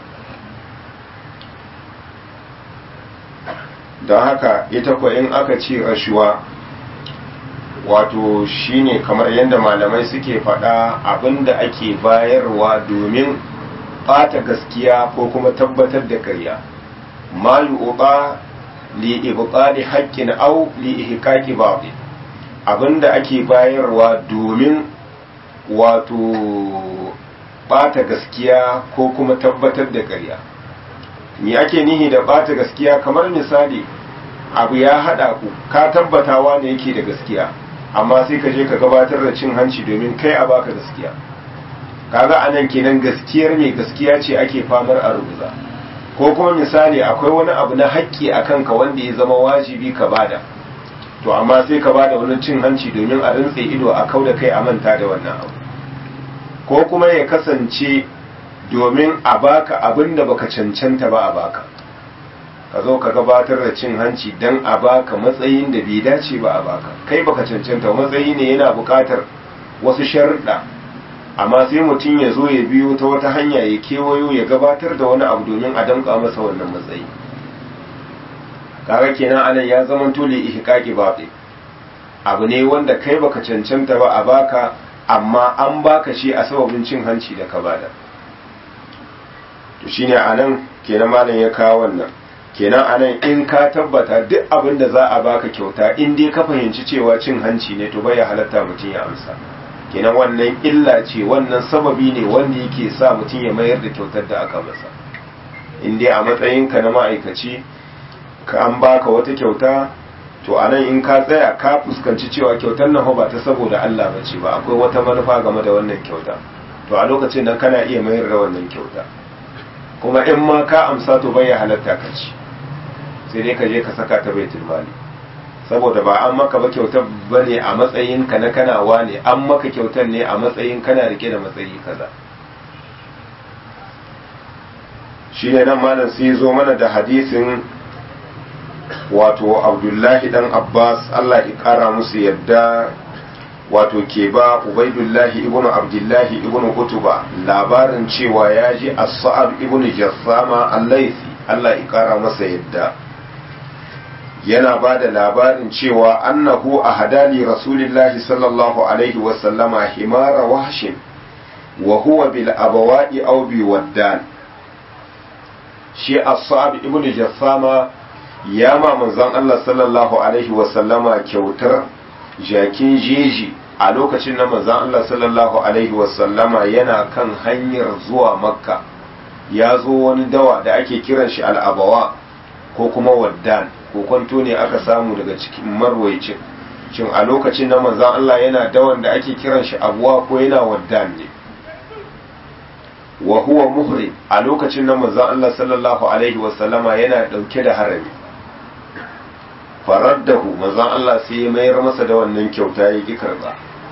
don haka ita ko in aka ce rashuwa wato shine kamar yadda malamai suke faɗa abinda ake bayarwa domin ɓata gaskiya ko kuma tabbatar da ƙarya ma yu'ta li ibqali haqqin aw li ihqaqi batil abinda ake bayarwa domin wato ɓata gaskiya ko kuma tabbatar da ƙarya me ake nihi da ɓata gaskiya kamar misali abu ya haɗa ku ka tabbatawa ne yake da gaskiya amma sai ka je ka gabatar da cin hanci domin kai a baka gaskiya kaga anan kenan gaskiyar mai gaskiya ce ake famar a rubuza ko kuma misali akwai wani abu na haƙƙi a kanka wanda ya zama wajibi ka bada to amma sai ka bada wani cin hanci domin a rintse ido a kau da kai a manta da wannan abu ko kuma ya kasance domin a baka abin da baka cancanta ba a baka ka zo ka gabatar da cin hanci don a baka matsayin da bai dace ba a baka kai baka cancanta matsayi ne yana buƙatar wasu sharuɗa amma sai mutum ya zo ya biyo ta wata hanya ya kewayo ya gabatar da wani abu domin a damƙa masa wannan matsayi kaga kenan anan ya zama tole ihqaqi baɗi abu ne wanda kai baka cancanta ba a baka amma an baka shi a sababin cin hanci da ka bada to shine anan kenan malam ya kawo wannan kenan anan in ka tabbata duk abin da za a baka kyauta in dai ka fahimci cewa cin hanci ne to bai halatta mutum ya amsa kenan wannan illa ce wannan sababi ne wanda yake sa mutum ya mayar da kyautar da aka masa in dai a matsayinka na ma'aikaci ka an baka wata kyauta to anan in ka tsaya ka fuskanci cewa kyautar nan ba ta saboda Allah ba ce ba akwai wata manufa game da wannan kyauta to a lokacin nan kana iya mayar da wannan kyauta kuma in ma ka amsa to bai halatta ka ci sai dai ka je ka saka ta baitul mali saboda ba an maka ba kyautar ba ne a matsayin ka na kanawa ne an maka kyautar ne a matsayin kana rike da matsayi kaza shi ne nan malam sai zo mana da hadisin wato abdullahi dan abbas allah ya kara musu yadda wato ke ba ubaidullahi ibn abdullahi ibn utuba labarin cewa ya ji as-sa'ab ibn jassama al-laisi allah ya kara masa yadda yana ba da labarin cewa annahu a hadali rasulillahi sallallahu alaihi wasallama himara wahshin wa huwa bil abawa'i aw bi waddan shi as-sa'ab ibn jassama ya ma manzon Allah sallallahu alaihi wasallama kyautar jakin jeji a lokacin na manzon Allah sallallahu alaihi wasallama yana kan hanyar zuwa makka ya zo wani dawa da ake kiran shi al-abawa ko kuma waddan ko kwanto ne aka samu daga cikin marwaicin shin a lokacin na manzon Allah yana dawan da ake kiran shi abuwa ko yana waddan ne wa huwa muhrim a lokacin nan manzon Allah sallallahu alaihi wasallama yana dauke da harami faraddahu manzon Allah sai ya mayar masa da wannan kyauta ya ki karba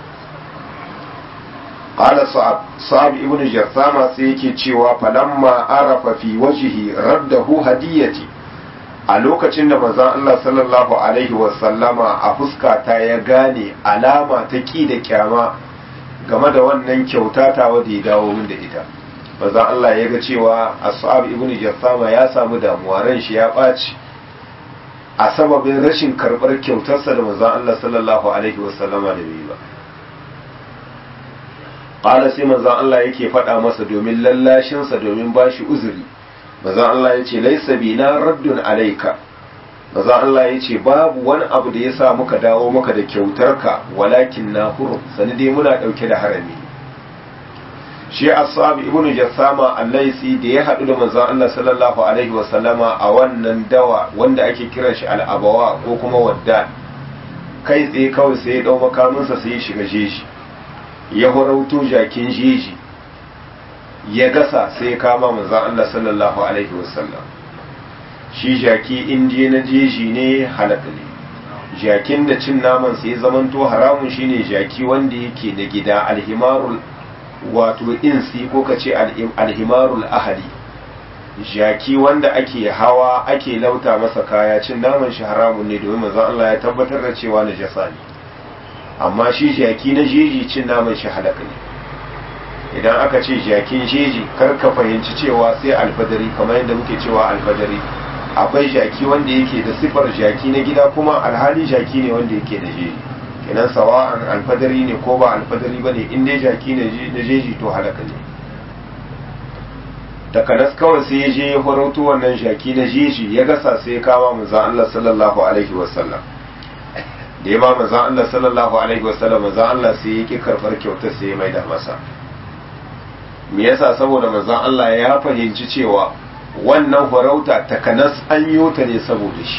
qala sa'ab sa'ab ibn jarsama sai yake cewa falamma arafa fi wajhi raddahu hadiyati a lokacin da manzon Allah sallallahu alaihi wasallama a fuska ta ya gane alama ta ki da kyama game da wannan kyauta ta wadda ya dawo min da ita manzon Allah ya ga cewa As'ab ibn Jassama ya samu damuwa ran shi ya ɓaci a sababin rashin karɓar kyautarsa da manzon Allah sallallahu alaihi wasallama da bai ba qala sai manzon Allah yake faɗa masa domin lallashinsa domin bashi uzuri manzon Allah ya ce laisa bina raddun alaika manzon Allah ya ce babu wani abu da ya sa muka dawo maka da kyautarka walakin na hurum sani dai muna ɗauke da harami shi ashab ibnu jassama allaisi da ya haɗu da manzon Allah sallallahu alaihi wa sallama a wannan dawa wanda ake kiran shi al'abawa ko kuma wadda kai tsaye kawai sai ya ɗau makaminsa sai ya shiga jeji ya horauto jakin jeji ya gasa sai ya kama manzon Allah sallallahu alaihi wa sallam shi jaki indiya na jeji ne halaka ne jakin da cin naman sai ya zamanto haramun shine jaki wanda yake na gida alhimarul wato insi ko ka ce alhimarul ahali jaki wanda ake hawa ake lauta masa kaya cin naman shi haramun ne domin manzon Allah ya tabbatar da cewa najasa ne amma shi jaki na jeji cin naman shi halaka ne idan aka ce jakin jeji kar ka fahimci cewa sai alfadari kamar yadda muke cewa alfadari akwai jaki wanda yake da sifar jaki na gida kuma alhali jaki ne wanda yake da jeji kenan sawa'an alfadari ne ko ba alfadari ba ne in dai jaki na jeji to halaka ne takanas kawai sai ya je ya farauto wannan jaki na jeji ya gasa sai ya kama manzan Allah sallallahu alaihi wasallam da ya ba manzan Allah sallallahu alaihi wasallam manzan Allah sai ya ki karɓar kyautar sai ya maida masa me yasa saboda manzan Allah ya fahimci cewa wannan farauta takanas an yi ta ne saboda shi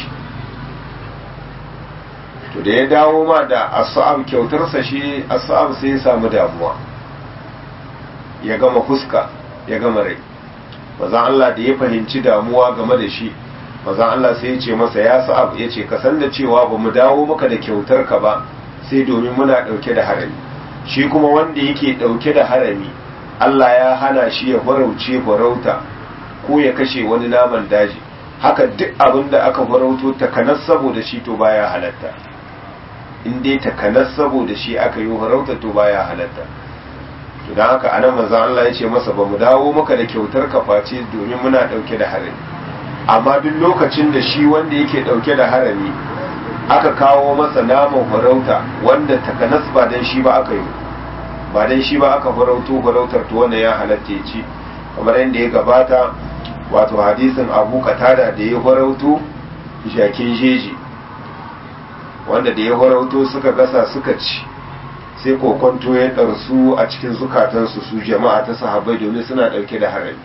to da ya dawo ma da as'ab kyautarsa shi as'ab sai ya samu damuwa ya gama fuska ya gama rai mazan Allah da ya fahimci damuwa game da shi mazan Allah sai ya ce masa ya sa'ab ya ce ka san da cewa ba mu dawo maka da kyautar ka ba sai domin muna ɗauke da harami shi kuma wanda yake ɗauke da harami Allah ya hana shi ya farauce farauta ko ya kashe wani naman daji haka duk abin da aka farauto takanas saboda shi to baya halatta in dai takanas saboda shi aka yi farauta to baya halatta to don haka anan manzon Allah ya ce masa ba mu dawo maka da kyautar ka face domin muna dauke da harami amma duk lokacin da shi wanda yake dauke da harami aka kawo masa naman farauta wanda takanas ba dan shi ba aka yi ba dan shi ba aka farauto farautar to wannan ya halatta ya ci kamar yadda ya gabata wato hadisin abu katada da ya farauto jakin jeji wanda da ya farauto suka gasa suka ci sai kokonto ya ɗarsu a cikin zukatansu su jama'a ta sahabbai domin suna ɗauke da harami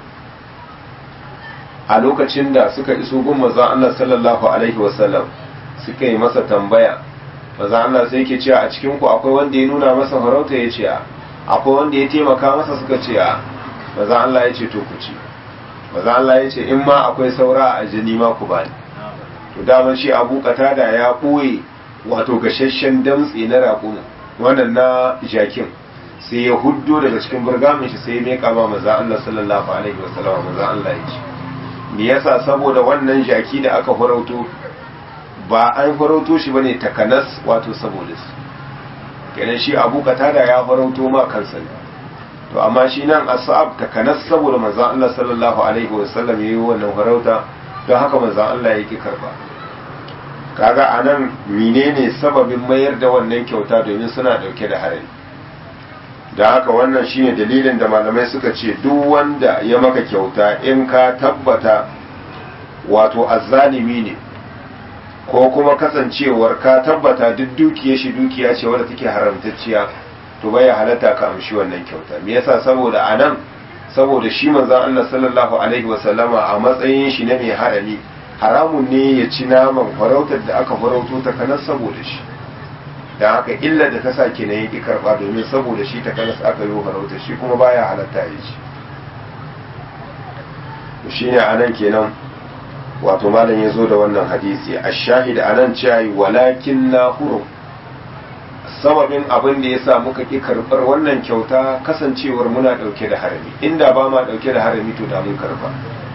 a lokacin da suka iso gun manzon Allah sallallahu alaihi wasallam suka yi masa tambaya manzon Allah sai yake cewa a cikin ku akwai wanda ya nuna masa farauta ya ce akwai wanda ya taimaka masa suka ce a manzon Allah ya ce to ku ci manzon Allah ya ce in ma akwai saura a jini ma ku bani to daman shi Abu Qatada ya ɓoye wato gashashen damtse na raƙuma wannan na jakin sai ya huddo daga cikin burgamin shi sai ya meka ma maza Allah sallallahu alaihi wasallam maza Allah ya ce me yasa saboda wannan jaki da aka farauto ba an farauto shi bane takanas wato saboda su kenan shi Abu Qatada ya farauto ma kansa ne to amma shi nan asab takanas saboda manzon Allah sallallahu alaihi wasallam yayi wannan farauta don haka manzon Allah yake karba kaga anan menene sababin mayar da wannan kyauta domin suna dauke da harari da haka wannan shine dalilin da malamai suka ce duk wanda ya maka kyauta in ka tabbata wato azzalimi ne ko kuma kasancewar ka tabbata duk dukiya shi dukiya ce wadda take haramtacciya to baya halatta ka amshi wannan kyauta me yasa saboda anan saboda shi manzon Allah sallallahu alaihi wasallama a matsayin shi na mai harami haramun ne ya ci naman farautar da aka farauto ta kanas saboda shi da haka illa da ta sa kenan yake karba domin saboda shi ta kanas aka yi farautar shi kuma baya halatta ya ci shi ne anan kenan wato malam ya zo da wannan hadisi a shahid anan cewa walakin na hurum sababin abin da ya sa muka ƙi karɓar wannan kyauta kasancewar muna ɗauke da harami inda ba ma ɗauke da harami to da mun karɓa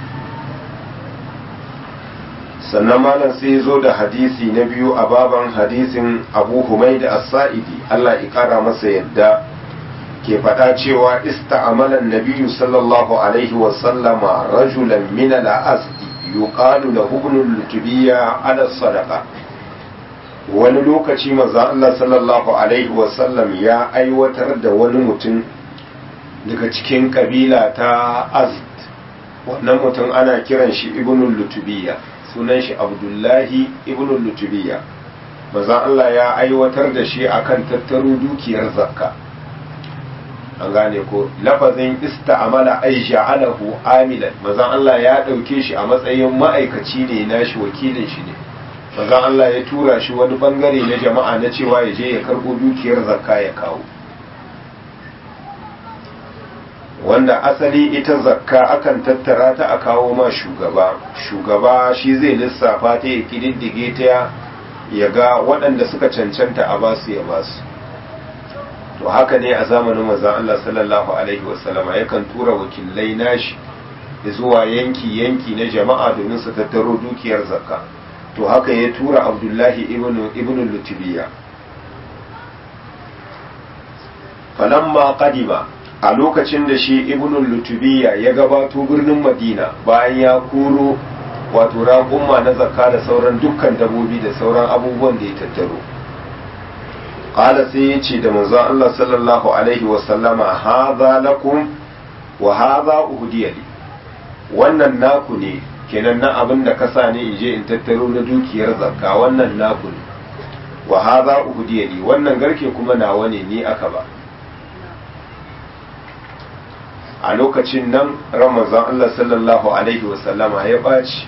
sannan malam sai ya zo da hadisi na biyu a baban hadisin abu humai da as-sa'idi Allah ya ƙara masa yadda ke faɗa cewa ista'amalan nabiyyu sallallahu alaihi wa sallama rajulan min al-asdi yuqalu lahu ibn al-lutubiyya ala sadaqa wani lokaci maza Allah sallallahu Alaihi wasallam ya aiwatar da wani mutum daga cikin kabila ta azd wannan mutum ana kiran shi ibnul lutubiya sunan shi abdullahi ibnul lutubiya maza Allah ya aiwatar da shi akan tattaro dukiyar zakka an gane ko lafazin ista'amala ay ja'alahu amilan maza Allah ya dauke shi a matsayin ma'aikaci ne nashi wakilin shi ne manzon Allah ya tura shi wani bangare na jama'a na cewa ya je ya karbo dukiyar zakka ya kawo wanda asali ita zakka akan tattara ta a kawo ma shugaba shugaba shi zai lissafa ta ya kididdige ta ya ga waɗanda suka cancanta a basu ya basu to haka ne a zamanin manzon Allah sallallahu alaihi wasallama yakan tura wakilai nashi zuwa yanki yanki na jama'a domin su tattaro dukiyar zakka to haka ya tura abdullahi ibn lutubiya falamma kadima a lokacin da shi ibn lutubiya ya gabato birnin madina bayan ya koro wato raƙumma na zakka da sauran dukkan dabobi da sauran abubuwan da ya tattaro ƙala sai ya ce da manzon Allah sallallahu alaihi wasallama haza lakum wa haza uhdiyali wannan naku ne kenan na abin da kasa ne in je in tattaro na dukiyar zakka wannan naku ne wa hadha uhdiyali wannan garke kuma nawa ne ni aka ba a lokacin nan ramazan Allah sallallahu alaihi wasallama ya baci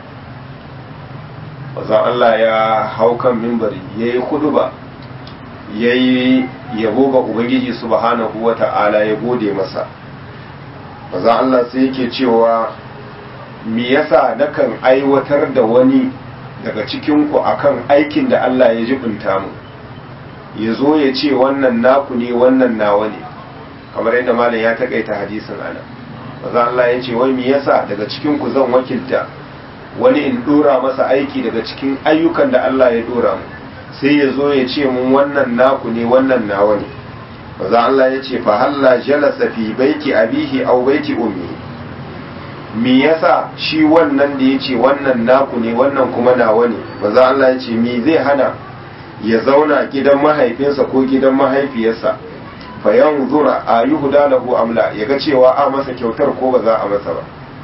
wazan Allah ya hau kan mimbari ya yi ba ya yi yabo ga Ubangiji subhanahu wa ta'ala ya gode masa wazan Allah sai yake cewa me yasa nakan aiwatar da wani daga cikinku akan aikin da Allah ya jibinta mu ya zo ya ce wannan naku ne wannan nawa ne kamar yadda malam ya takaita hadisin ana maza Allah ya ce wai me yasa daga cikinku zan wakilta wani in dora masa aiki daga cikin ayyukan da Allah ya dora mu sai ya zo ya ce mun wannan naku ne wannan nawa ne maza Allah ya ce fa halla jalasa fi baiti abihi aw baiti ummihi me yasa shi wannan da ya ce wannan naku ne wannan kuma nawa ne maza Allah ya ce me zai hana ya zauna gidan mahaifinsa ko gidan mahaifiyarsa fa yanzura a yi lahu amla ya ga cewa a masa kyautar ko ba za a masa ba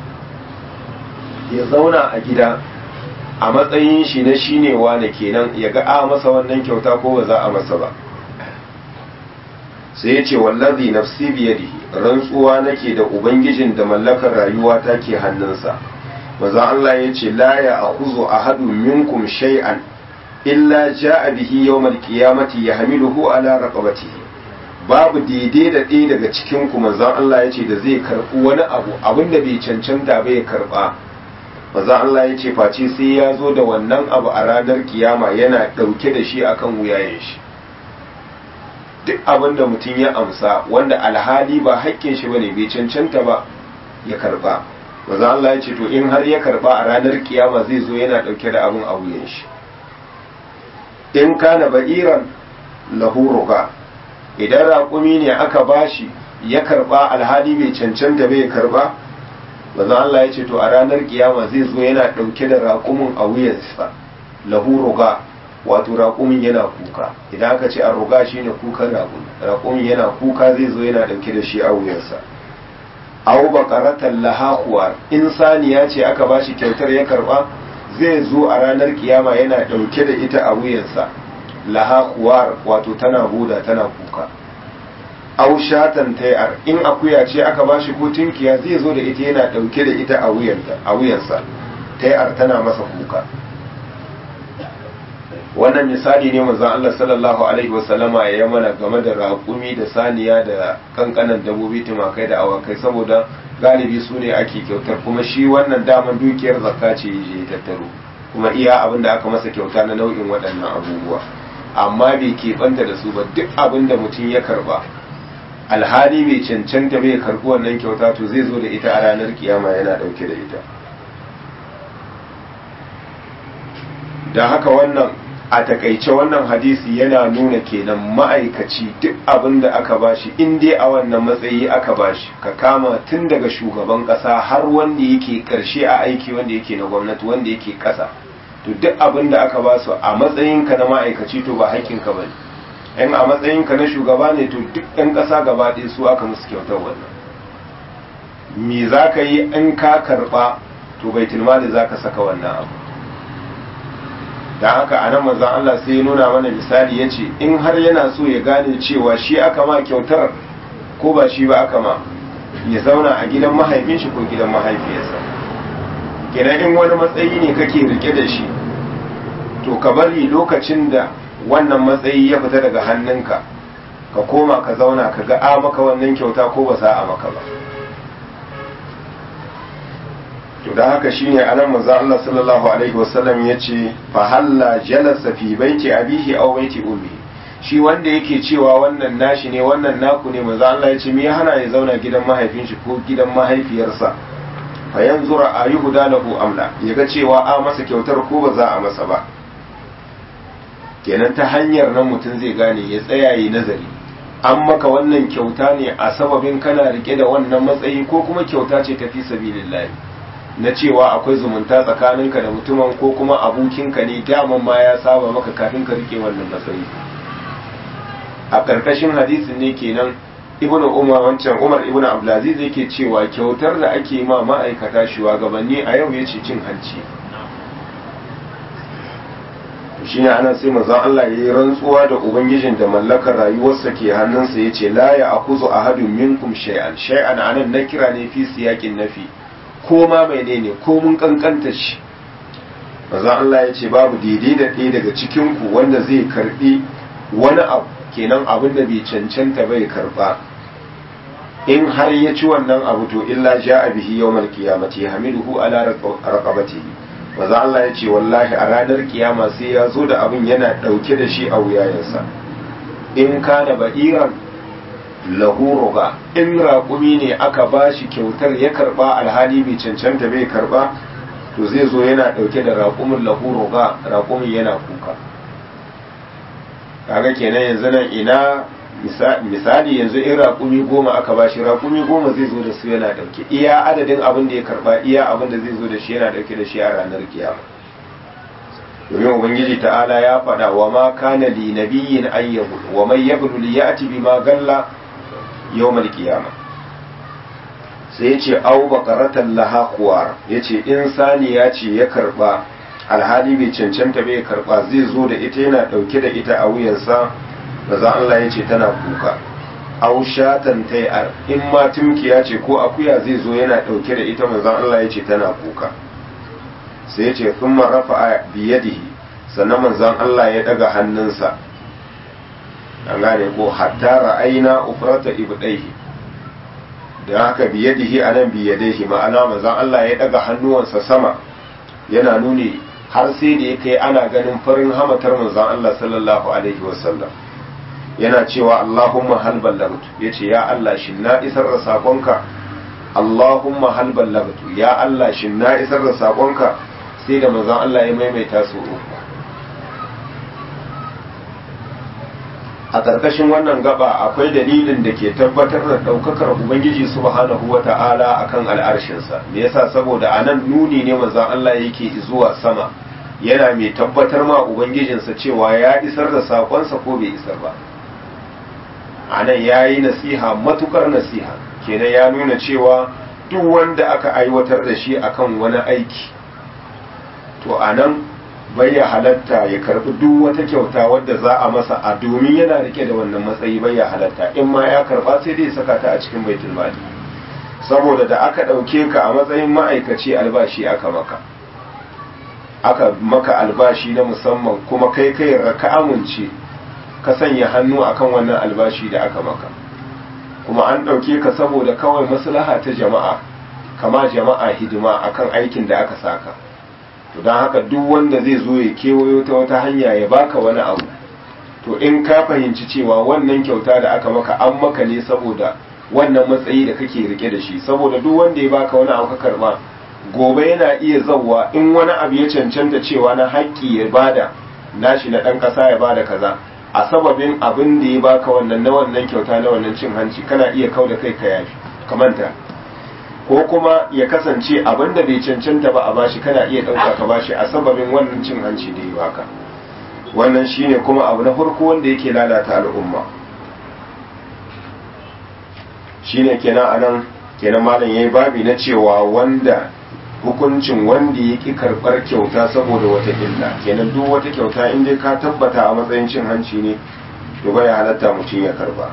ya zauna a gida a matsayin shi na shine wane kenan ya ga a masa wannan kyauta ko ba za a masa ba sai ya ce wallazi nafsi biyadihi rantsuwa nake da ubangijin da mallakar rayuwa ta ke hannunsa maza Allah ya ce la ya akuzu ahadun minkum shay'an illa ja'a bihi yawmal qiyamati yahmiluhu ala raqabatihi babu daidai da ɗaya daga cikin ku manzon Allah ya ce da zai karɓi wani abu abinda bai cancanta bai karɓa maza Allah ya ce face sai ya zo da wannan abu a ranar kiyama yana ɗauke da shi akan wuyayen shi duk abin da mutum ya amsa wanda alhali ba haƙƙin shi bane bai cancanta ba ya karba maza Allah ya ce to in har ya karba a ranar kiyama zai zo yana ɗauke da abin a wuyan shi in kana ba'iran lahu ruga idan raƙumi ne aka bashi ya karba alhali bai cancanta bai karba manzo Allah ya ce to a ranar kiyama zai zo yana ɗauke da raƙumin a wuyansa lahu ruga wato raƙumin yana kuka idan aka ce an ruga shine kukan raƙumi raƙumin yana kuka zai zo yana ɗauke da shi a wuyansa aw baqaratan laha khuwar in saniya ce aka bashi kyautar ya karba zai zo a ranar kiyama yana ɗauke da ita a wuyansa laha khuwar wato tana buda tana kuka aw shatan tayar in akuya ce aka bashi ko tinkiya zai zo da ita yana dauke da ita a wuyanta a wuyansa tayar tana masa kuka wannan misali ne manzon Allah sallallahu alaihi wasallama ya mana game da raƙumi da saniya da kankanan dabobi tumakai da awakai saboda galibi su ne ake kyautar kuma shi wannan daman dukiyar zakka ce ya tattaro kuma iya abin da aka masa kyauta na nau'in waɗannan abubuwa amma bai keɓanta da su ba duk abin da mutum ya karba alhali bai cancanta bai karɓi wannan kyauta to zai zo da ita a ranar kiyama yana ɗauke da ita da haka wannan a takaice wannan hadisi yana nuna kenan ma'aikaci duk abin da aka bashi in dai a wannan matsayi aka bashi ka kama tun daga shugaban ƙasa har wanda yake ƙarshe a aiki wanda yake na gwamnati wanda yake ƙasa to duk abin da aka ba su a matsayinka na ma'aikaci to ba haƙƙinka ba ne in a matsayinka na shugaba ne to duk 'yan ƙasa gaba ɗaya su aka musu kyautar wannan me za ka yi in ka karɓa to bai tilmali za ka saka wannan abu don haka a nan manzan Allah sai ya nuna mana misali ya ce in har yana so ya gane cewa shi aka ma kyautar ko ba shi ba aka ma ya zauna a gidan mahaifin shi ko gidan mahaifiyarsa kenan in wani matsayi ne kake rike da shi to ka bari lokacin da wannan matsayi ya fita daga hannunka ka koma ka zauna ka ga a maka wannan kyauta ko ba za a maka ba to da haka shine anan manzo Allah sallallahu alaihi wasallam yace fa halla jalasa fi baiti abihi aw baiti ummi shi wanda yake cewa wannan nashi ne wannan naku ne manzo Allah yace me ya hana ya zauna gidan mahaifin shi ko gidan mahaifiyarsa fa yanzura ayuhuda lahu amla yaga cewa a masa kyautar ko ba za a masa ba kenan ta hanyar nan mutum zai gane ya tsaya yi nazari an maka wannan kyauta ne a sababin kana rike da wannan matsayi ko kuma kyauta ce ta fi sabilillahi na cewa akwai zumunta tsakaninka da mutumin ko kuma abokinka ne daman ma ya saba maka kafin ka rike wannan matsayi a ƙarƙashin hadisin ne kenan ibnu umar wancan umar ibnu abdulaziz yake cewa kyautar da ake ma ma'aikata shugabanni a yau yace cin hanci shine anan sai manzon Allah yayi rantsuwa da ubangijin da mallakar rayuwarsa ke hannunsa yace la ya akuzu ahadun minkum shay'an shay'an anan na kira ne fi siyakin nafi ko ma menene ko mun kankanta shi manzon Allah yace babu daidai da ɗaya daga cikin ku wanda zai karbi wani abu kenan abin da bai cancanta bai karba in har ya ci wannan abu to illa ja'a bihi yawmal qiyamati hamiluhu ala raqabatihi maza Allah ya ce wallahi a ranar kiyama sai ya zo da abin yana ɗauke da shi a wuyayensa in kana ba'iran lahu ruga in raƙumi ne aka ba shi kyautar ya karɓa alhali bai cancanta bai karɓa to zai zo yana ɗauke da raƙumin lahu ruga raƙumin yana kuka kaga kenan yanzu nan ina misali yanzu in raƙumi goma aka ba shi raƙumi goma zai zo da su yana ɗauke iya adadin abin da ya karɓa iya abin da zai zo da shi yana ɗauke da shi a ranar kiyama domin ubangiji ta'ala ya faɗa wa ma kana li nabiyyin ayyahu wa man yablu li ya'ti bima galla yawmal qiyama sai yace au baqaratan laha khuwar yace in saniya ce ya karɓa alhali bai cancanta bai karɓa zai zo da ita yana ɗauke da ita a wuyansa maza Allah ya ce tana kuka au shatan tayar in ma tumkiya ce ko akuya zai zo yana dauke da ita maza Allah ya ce tana kuka sai ya ce thumma rafa'a biyadihi sannan manzon Allah ya daga hannunsa an gane ko hatta ra'ayna ufrata ibdaihi da haka biyadihi anan biyadihi ma'ana manzon Allah ya daga hannuwansa sama yana nuni har sai da ya kai ana ganin farin hamatar manzon Allah sallallahu alaihi wasallam yana cewa Allahumma hal ballagtu yace ya Allah shin na isar da sakonka Allahumma hal ballagtu ya Allah shin na isar da sakonka sai da manzon Allah ya maimaita su uku a ƙarƙashin wannan gaba akwai dalilin da ke tabbatar da ɗaukakar ubangiji subhanahu wa ta'ala akan al'arshinsa me yasa saboda a nan nuni ne manzon Allah yake zuwa sama yana mai tabbatar ma ubangijinsa cewa ya isar da saƙonsa ko bai isar ba a nan ya yi nasiha matukar nasiha kenan ya nuna cewa duk wanda aka aiwatar da shi akan wani aiki to a nan bai ya halatta ya karbi duk wata kyauta wadda za a masa a domin yana rike da wannan matsayi bai ya halatta in ma ya karba sai dai saka ta a cikin baitul mali saboda da aka ɗauke ka a matsayin ma'aikaci albashi aka maka aka maka albashi na musamman kuma kai kai ka amince ka sanya hannu akan wannan albashi da aka maka kuma an ɗauke ka saboda kawai maslaha ta jama'a kama jama'a hidima akan aikin da aka saka to don haka duk wanda zai zo ya kewayo ta wata hanya ya baka wani abu to in ka fahimci cewa wannan kyauta da aka maka an maka ne saboda wannan matsayi da kake rike da shi saboda duk wanda ya baka wani abu ka karba gobe yana iya zauwa in wani abu ya cancanta cewa na haƙƙi ya bada nashi na ɗan ƙasa ya bada kaza a sababin abin da ya baka wannan na wannan kyauta na wannan cin hanci kana iya kau da kai ka yafi ka manta ko kuma ya kasance abin da bai cancanta ba a bashi kana iya ɗauka ka bashi a sababin wannan cin hanci da ya baka wannan shine kuma abu na farko wanda yake lalata al'umma shine kenan anan kenan malam yayi babi na cewa wanda hukuncin wanda ya ƙi karɓar kyauta saboda wata illa kenan duk wata kyauta in dai ka tabbata a matsayin cin hanci ne to bai halatta mutum ya karba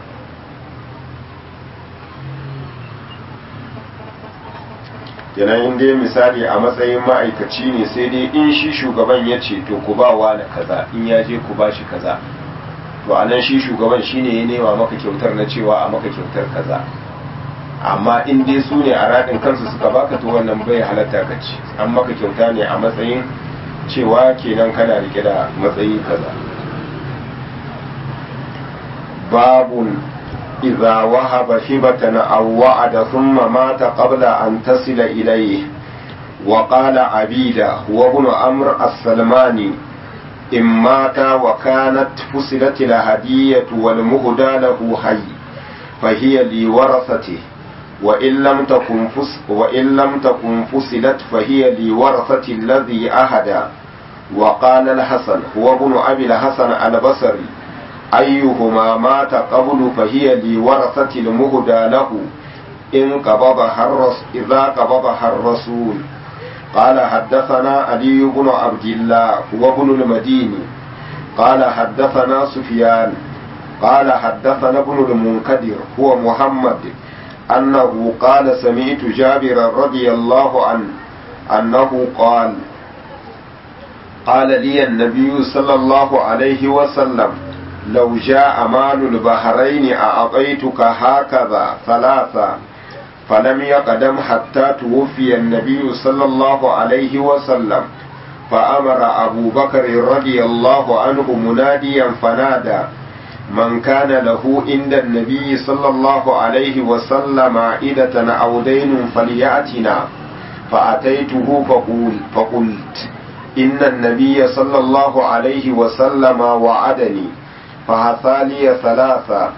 kenan in dai misali a matsayin ma'aikaci ne sai dai in shi shugaban ya ce to ku ba wa na kaza in ya je ku ba shi kaza to a nan shi shugaban shine ya nema maka kyautar na cewa a maka kyautar kaza amma in dai su ne a raɗin kansu suka baka to wannan bai halatta ka ci an maka kyauta ne a matsayin cewa kenan kana rike da matsayi kaza babun idza wahaba hibatan aw wa'ada thumma mata qabla an tasila ilayhi wa qala abida huwa ibn amr as-salmani in mata wa kanat fusilat al-hadiyatu wal muhda lahu hayy فهي لورثته وإن لم تكن فس وإن لم تكن فصلت فهي لورثة الذي أهدى وقال الحسن هو ابن أبي الحسن البصري أيهما مات قبل فهي لورثة المهدى له إن قبضها الرس إذا قبضها الرسول قال حدثنا علي بن عبد الله هو ابن المديني قال حدثنا سفيان قال حدثنا ابن المنكدر هو محمد أنه قال سمعت جابر رضي الله عنه أنه قال قال لي النبي صلى الله عليه وسلم لو جاء مال البحرين أعطيتك هكذا ثلاثة فلم يقدم حتى توفي النبي صلى الله عليه وسلم فأمر أبو بكر رضي الله عنه مناديا فنادى من كان له عند النبي صلى الله عليه وسلم عائدة أو دين فليأتنا فأتيته فقول فقلت إن النبي صلى الله عليه وسلم وعدني فهثالي ثلاثة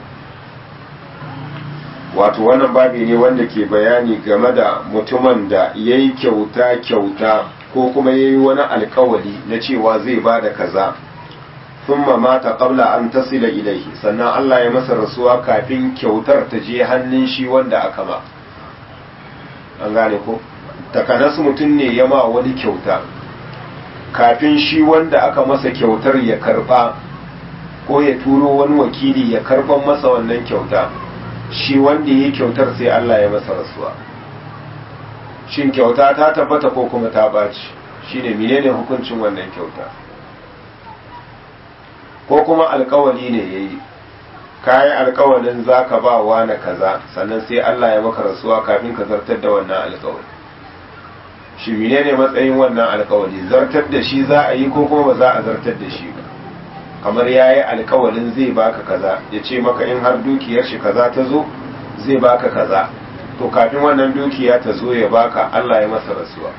wato wannan babi ne wanda ke bayani game da mutumin da ya yi kyauta kyauta ko kuma ya yi wani alkawali na cewa zai ba da kaza thumma mata qabla an tasila ilaihi sannan Allah ya masa rasuwa kafin kyautar ta je hannun shi wanda aka ba an gane ko takanas mutum ne ya ma wani kyauta kafin shi wanda aka masa kyautar ya karba ko ya turo wani wakili ya karban masa wannan kyauta shi wanda ya kyautar sai Allah ya masa rasuwa shin kyauta ta tabbata ko kuma ta baci shine menene hukuncin wannan kyauta ko kuma alkawali ne ya yi kayi alkawalin za ka ba wa na kaza sannan sai Allah ya maka rasuwa kafin ka zartar da wannan alkawali shi menene matsayin wannan alkawali zartar da shi za a yi ko kuma ba za a zartar da shi ba kamar ya yi alkawalin zai baka kaza ya ce maka in har dukiyar shi kaza ta zo zai baka kaza to kafin wannan dukiya ta zo ya baka Allah ya masa rasuwa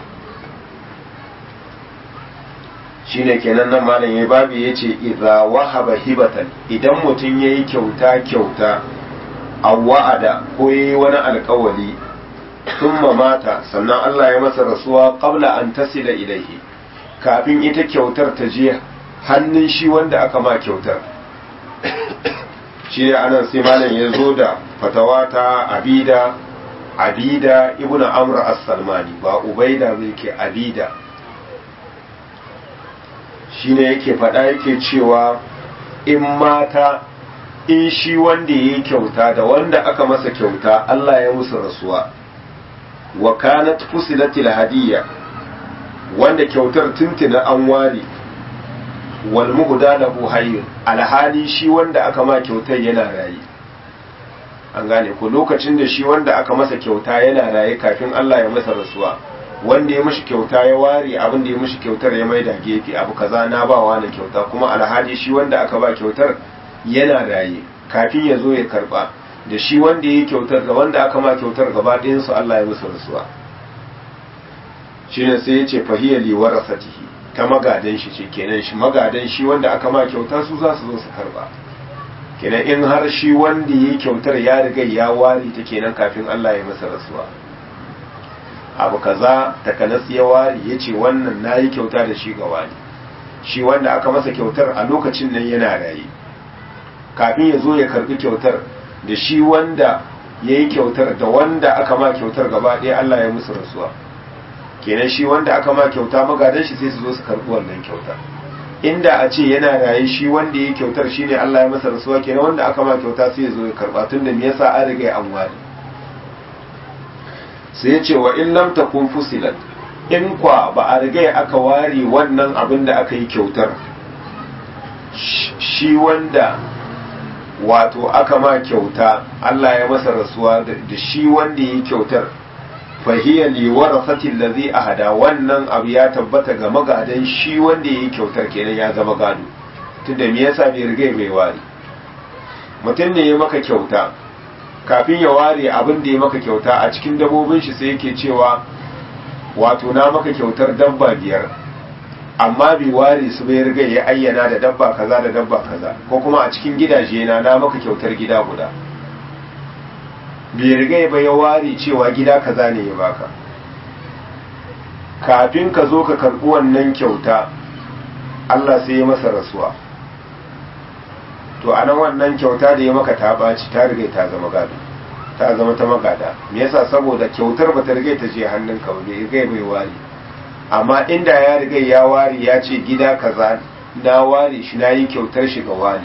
shine kenan nan malam ya babu ya ce idza wahaba hibatan idan mutum ya yi kyauta kyauta a wa'ada ko ya yi wani alkawali thumma mata sannan Allah ya masa rasuwa qabla an tasila ilaihi kafin ita kyautar ta je hannun shi wanda aka ma kyautar shi ne anan sai malam ya zo da fatawa ta abida abida ibnu amr as-salmani ba ubaida ba yake abida shine yake faɗa yake cewa in mata in shi wanda ya yi kyauta da wanda aka masa kyauta Allah ya musu rasuwa wa kanat fusilatil hadiyya wanda kyautar tuntuna an ware wal muhda lahu hayyun alhali shi wanda aka ma kyautar yana raye an gane ko lokacin da shi wanda aka masa kyauta yana raye kafin Allah ya masa rasuwa wanda ya mishi kyauta ya ware abin da ya mishi kyautar ya maida gefe abu kaza na ba wa na kyauta kuma alhali shi wanda aka ba kyautar yana raye kafin ya zo ya karba da shi wanda ya yi kyautar da wanda aka ma kyautar gaba ɗayansu Allah ya musu rasuwa shi ne sai ya ce fahiyar liwar rasatihi ta magadan shi ce kenan shi magadan shi wanda aka ma kyauta su za su zo su karba kenan in har shi wanda ya yi kyautar ya riga ya ware ta kenan kafin Allah ya masa rasuwa abu kaza takanas ya ware ya ce wannan na yi kyauta da shi ga wani shi wanda aka masa kyautar a lokacin nan yana raye kafin ya zo ya karbi kyautar da shi wanda ya yi kyautar da wanda aka ma kyautar gaba ɗaya Allah ya musu rasuwa kenan shi wanda aka ma kyauta magadan shi sai su zo su karbi wannan kyautar inda a ce yana raye shi wanda ya yi kyautar shine Allah ya masa rasuwa kenan wanda aka ma kyauta sai ya zo ya karba tun da me yasa an riga an ware sai ya ce wa in lam takun fusilat in kwa ba a riga aka ware wannan abin da aka yi kyautar shi wanda wato aka ma kyauta Allah ya masa rasuwa da shi wanda ya yi kyautar fahiyya li warasatil ladhi ahada wannan abu ya tabbata ga magadan shi wanda ya yi kyautar kenan ya zama gado tunda me yasa bai riga bai ware mutum ne ya maka kyauta kafin ya ware abin da ya maka kyauta a cikin dabobin shi sai yake cewa wato na maka kyautar dabba biyar amma bai ware su bai riga ya ayyana da dabba kaza da dabba kaza ko kuma a cikin gidaje na na maka kyautar gida guda bai riga ba ya ware cewa gida kaza ne ya baka kafin ka zo ka karɓi wannan kyauta Allah sai ya masa rasuwa to anan wannan kyauta da ya maka ta ɓaci ta riga ta zama gado ta zama ta magada me yasa saboda kyautar ba ta riga ta je hannunka ba bai riga bai ware amma inda ya riga ya ware ya ce gida kaza na ware shi na yi kyautar shi ga wani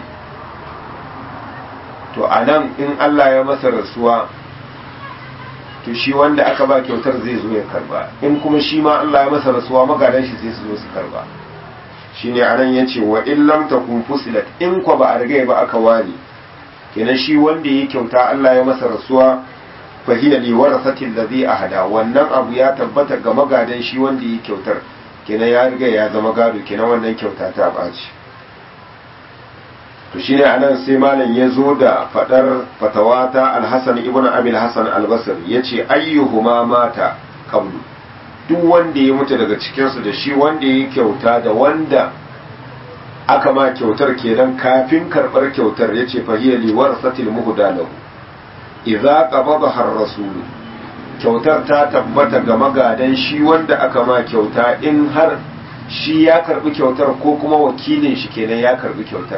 to a nan in Allah ya masa rasuwa to shi wanda aka ba kyautar zai zo ya karba in kuma shi ma Allah ya masa rasuwa magadan shi sai su zo su karba shi ne anan ya ce wa in lam takun fusilat in kwa ba a riga ba aka ware kenan shi wanda ya kyauta Allah ya masa rasuwa fahiya li warasatil ladhi ahada wannan abu ya tabbata ga magadan shi wanda yi kyautar kenan ya riga ya zama gado kenan wannan kyauta ta baci to shine anan sai malam ya zo da fadar fatawa ta al-Hasan ibn Abi al-Hasan al-Basri yace ayyuhuma mata qablu duk wanda ya mutu daga cikin su da shi wanda yi kyauta da wanda aka ma kyautar kenan kafin karbar kyautar yace fahiya li warasatil muhdalahu idza qabadaha ar-rasul kyautar ta tabbata ga magadan shi wanda aka ma kyauta in har shi ya karbi kyautar ko kuma wakilin shi kenan ya karbi kyautar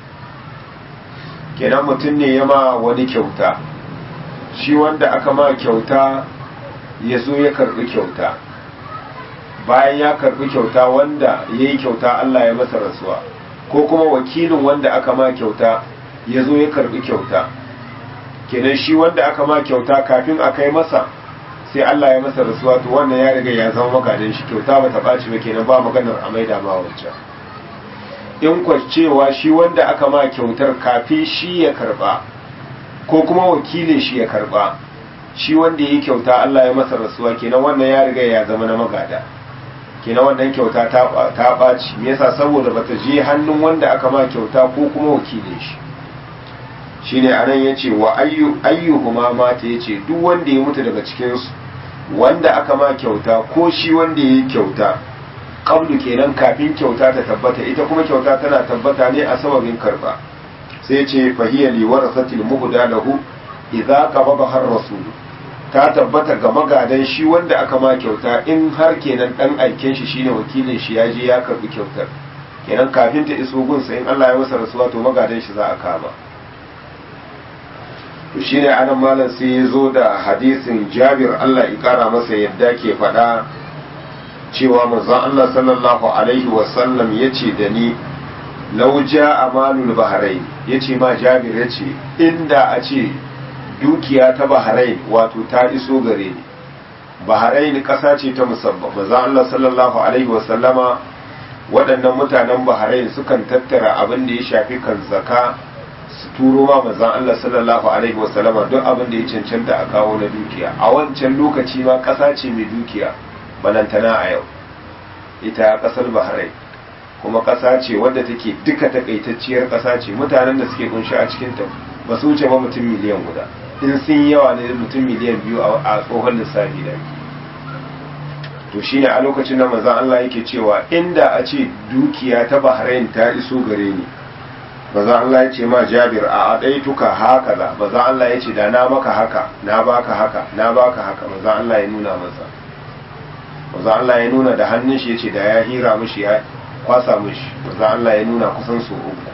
kenan mutum ne ya ma wani kyauta shi wanda aka ma kyauta ya zo ya karbi kyauta bayan ya karbi kyauta wanda ya yi kyauta Allah ya masa rasuwa ko kuma wakilin wanda aka ma kyauta ya zo ya karbi kyauta kenan shi wanda aka ma kyauta kafin a kai masa sai Allah ya masa rasuwa to wannan ya riga ya zama magadin shi kyauta ba ta ɓaci ba kenan ba maganar a maida ma wancan in cewa shi wanda aka ma kyautar kafin shi ya karba ko kuma wakilin shi ya karba shi wanda ya yi kyauta Allah ya masa rasuwa kenan wannan ya riga ya zama na magada kenan wannan kyauta ta ɓaci me yasa saboda bata je hannun wanda aka ma kyauta ko kuma wakilin shi shine anan yace wa ayyu ayyuhuma mata yace duk wanda ya mutu daga cikin su wanda aka ma kyauta ko shi wanda ya yi kyauta qablu kenan kafin kyauta ta tabbata ita kuma kyauta tana tabbata ne a sababin karba sai ce fahiya li warasatil muhda lahu idza qabada har rasul ta tabbata ga magadan shi wanda aka ma kyauta in har kenan dan aiken shi shine wakilin shi ya je ya karbi kyautar kenan kafin ta iso gunsa in Allah ya masa rasuwa to magadan shi za a kama to shine anan malam sai ya zo da hadisin Jabir Allah ya kara masa yadda ke faɗa cewa manzon Allah sallallahu alaihi wasallam yace da ni lau ja amalul bahrain yace ma Jabir yace inda a ce dukiya ta bahrain wato ta iso gare ni bahrain ƙasa ce ta musamman manzon Allah sallallahu alaihi wasallama waɗannan mutanen bahrain sukan tattara abin da ya shafi kan zaka su turo ma manzon Allah sallallahu alaihi wasallama duk abin da ya cancanta a kawo na dukiya a wancan lokaci ma ƙasa ce mai dukiya balantana a yau ita ƙasar bahrain kuma ƙasa ce wadda take duka takaitacciyar ƙasa ce mutanen da suke kunshi a cikin ta ba su wuce ba mutum miliyan guda in sun yawa ne mutum miliyan biyu a tsohon lissafi da to shine a lokacin da manzon Allah yake cewa inda a ce dukiya ta bahrain ta iso gare ni maza Allah ya ce ma Jabir a adaituka haka za maza Allah ya ce da na maka haka na baka haka na baka haka maza Allah ya nuna masa maza Allah ya nuna da hannun shi ya ce da ya hira mishi ya kwasa mishi maza Allah ya nuna kusan su uku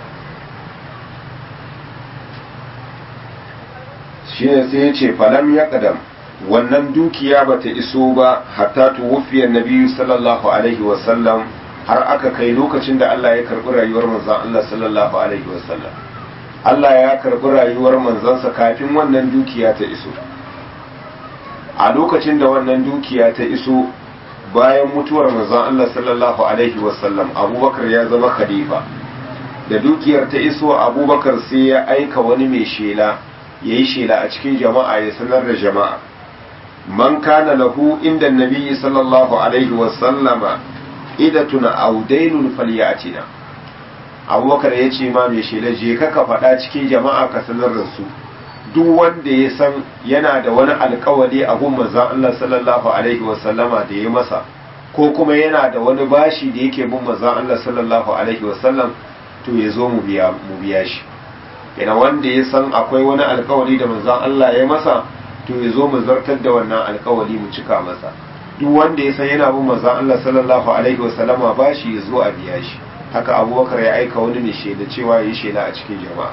shi ne sai ya ce falam ya kadam wannan dukiya bata iso ba hatta tuwufiyar nabiyu sallallahu alaihi wasallam har aka kai lokacin da Allah ya karbi rayuwar manzon Allah sallallahu alaihi wasallam Allah ya karbi rayuwar manzansa kafin wannan dukiya ta iso a lokacin da wannan dukiya ta iso bayan mutuwar manzon Allah sallallahu alaihi wasallam Abubakar ya zama khalifa da dukiyar ta iso Abubakar sai ya aika wani mai shela yayi shela a cikin jama'a ya sanar da jama'a man kana lahu inda nabiyyi sallallahu alaihi wasallama idatuna audainun falyatina abubakar ya ce ma mai shela je ka ka faɗa cikin jama'a ka sanar da su duk wanda ya san yana da wani alkawali a gun manzon Allah sallallahu alaihi wasallama da ya masa ko kuma yana da wani bashi da yake bin manzon Allah sallallahu alaihi wasallam to ya zo mu biya mu biya shi yana wanda ya san akwai wani alkawali da manzon Allah ya masa to ya zo mu zartar da wannan alkawali mu cika masa duk wanda ya san yana bin manzon Allah sallallahu alaihi wasallama bashi ya zo a biya shi haka abubakar ya aika wani ne shaida cewa ya yi shaida a cikin jama'a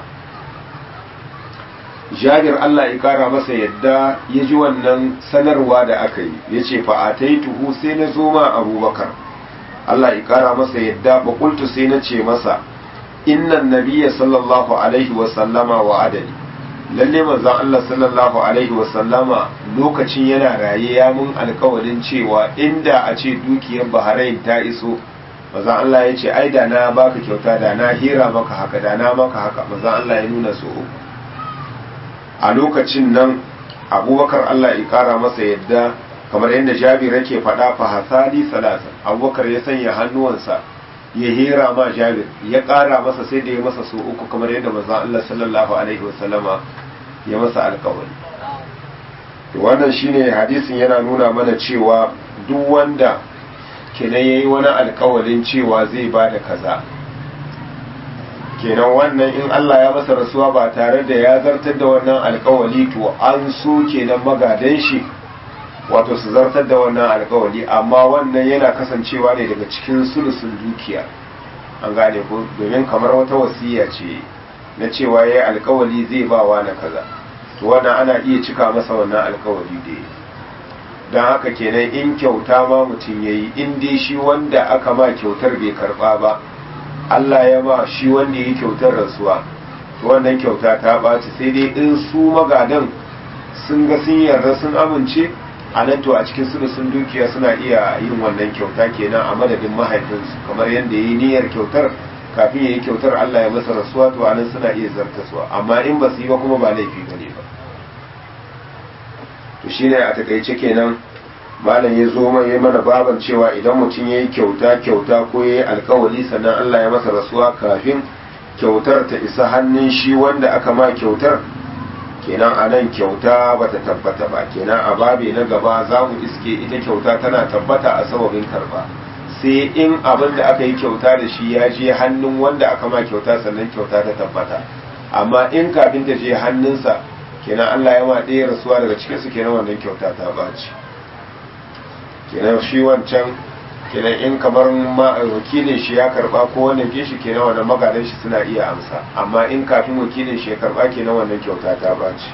jabir Allah ya kara masa yadda ya ji wannan sanarwa da aka yi ya ce fa'ataituhu sai na zo ma abubakar Allah ya kara masa yadda bakultu sai na ce masa innan nabiya sallallahu alaihi wasallama wa adali lalle manzon Allah sallallahu alaihi wasallama lokacin yana raye ya mun alkawarin cewa inda a ce dukiyar Bahrain ta iso manzon Allah ya ce ai da na baka kyauta da na hira maka haka da na maka haka manzon Allah ya nuna so uku a lokacin nan abubakar Allah ya kara masa yadda kamar yadda jabir yake faɗa fa hasali salasa abubakar ya sanya hannuwansa ya hira ma jabir ya ƙara masa sai da ya masa so uku kamar yadda manzon Allah sallallahu alaihi wasallama ya masa alƙawari wannan shine hadisin yana nuna mana cewa duk wanda kenan yayi wani alƙawarin cewa zai bada kaza kenan wannan in Allah ya masa rasuwa ba tare da ya zartar da wannan alkawali to an so kenan magadan shi wato su zartar da wannan alkawali amma wannan yana kasancewa ne daga cikin sulusun dukiya an gane ko domin kamar wata wasiya ce na cewa ya yi alkawali zai ba wa na kaza to wannan ana iya cika masa wannan alkawali da ya don haka kenan in kyauta ma mutum ya yi in dai shi wanda aka ma kyautar bai karba ba Allah ya ba shi wanda ya kyautar rasuwa to wannan kyauta ta ɓaci sai dai in su magadan sun ga sun yarda sun amince a nan to a cikin su sun dukiya suna iya yin wannan kyauta kenan a madadin mahaifinsu kamar yadda ya yi niyyar kyautar kafin ya yi kyautar Allah ya masa rasuwa to a nan suna iya zartaswa amma in ba su yi ba kuma ba laifi ba ne ba to shine a takaice kenan malam ya zo mai mana baban cewa idan mutum ya yi kyauta kyauta ko ya yi alkawali sannan Allah ya masa rasuwa kafin kyautar ta isa hannun shi wanda aka ma kyautar kenan a nan kyauta ba ta tabbata ba kenan a babe na gaba za mu iske ita kyauta tana tabbata a sababin karba sai in abin da aka yi kyauta da shi ya je hannun wanda aka ma kyauta sannan kyauta ta tabbata amma in kafin ta je hannunsa kenan Allah ya ma ɗaya rasuwa daga cikin su kenan wannan kyauta ta ɓaci kenan shi wancan kenan in kamar ma wakilin shi ya karba ko wannan ke shi kenan wannan magadan shi suna iya amsa amma in kafin wakilin shi ya karba kenan wannan kyauta ta ɓaci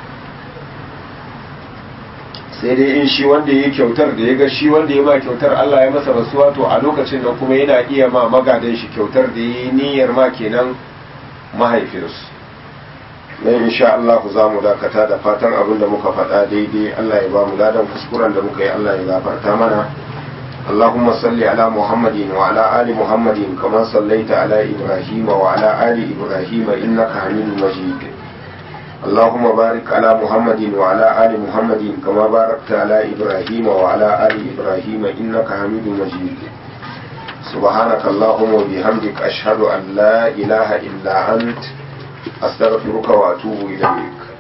sai dai in shi wanda ya yi kyautar da ya ga shi wanda ya ma kyautar Allah ya masa rasuwa to a lokacin nan kuma yana iya ma magadan shi kyautar da ya yi niyyar ma kenan mahaifinsu dan insha Allah za mu dakata da fatan abin da muka faɗa daidai Allah ya ba mu ladan kuskuren da muka yi Allah ya gafarta mana اللهم صل على محمد وعلى آل محمد كما صليت على إبراهيم وعلى آل إبراهيم إنك حميد مجيد اللهم بارك على محمد وعلى آل محمد كما باركت على إبراهيم وعلى آل إبراهيم إنك حميد مجيد سبحانك اللهم وبحمدك أشهد أن لا إله إلا أنت أستغفرك وأتوب إليك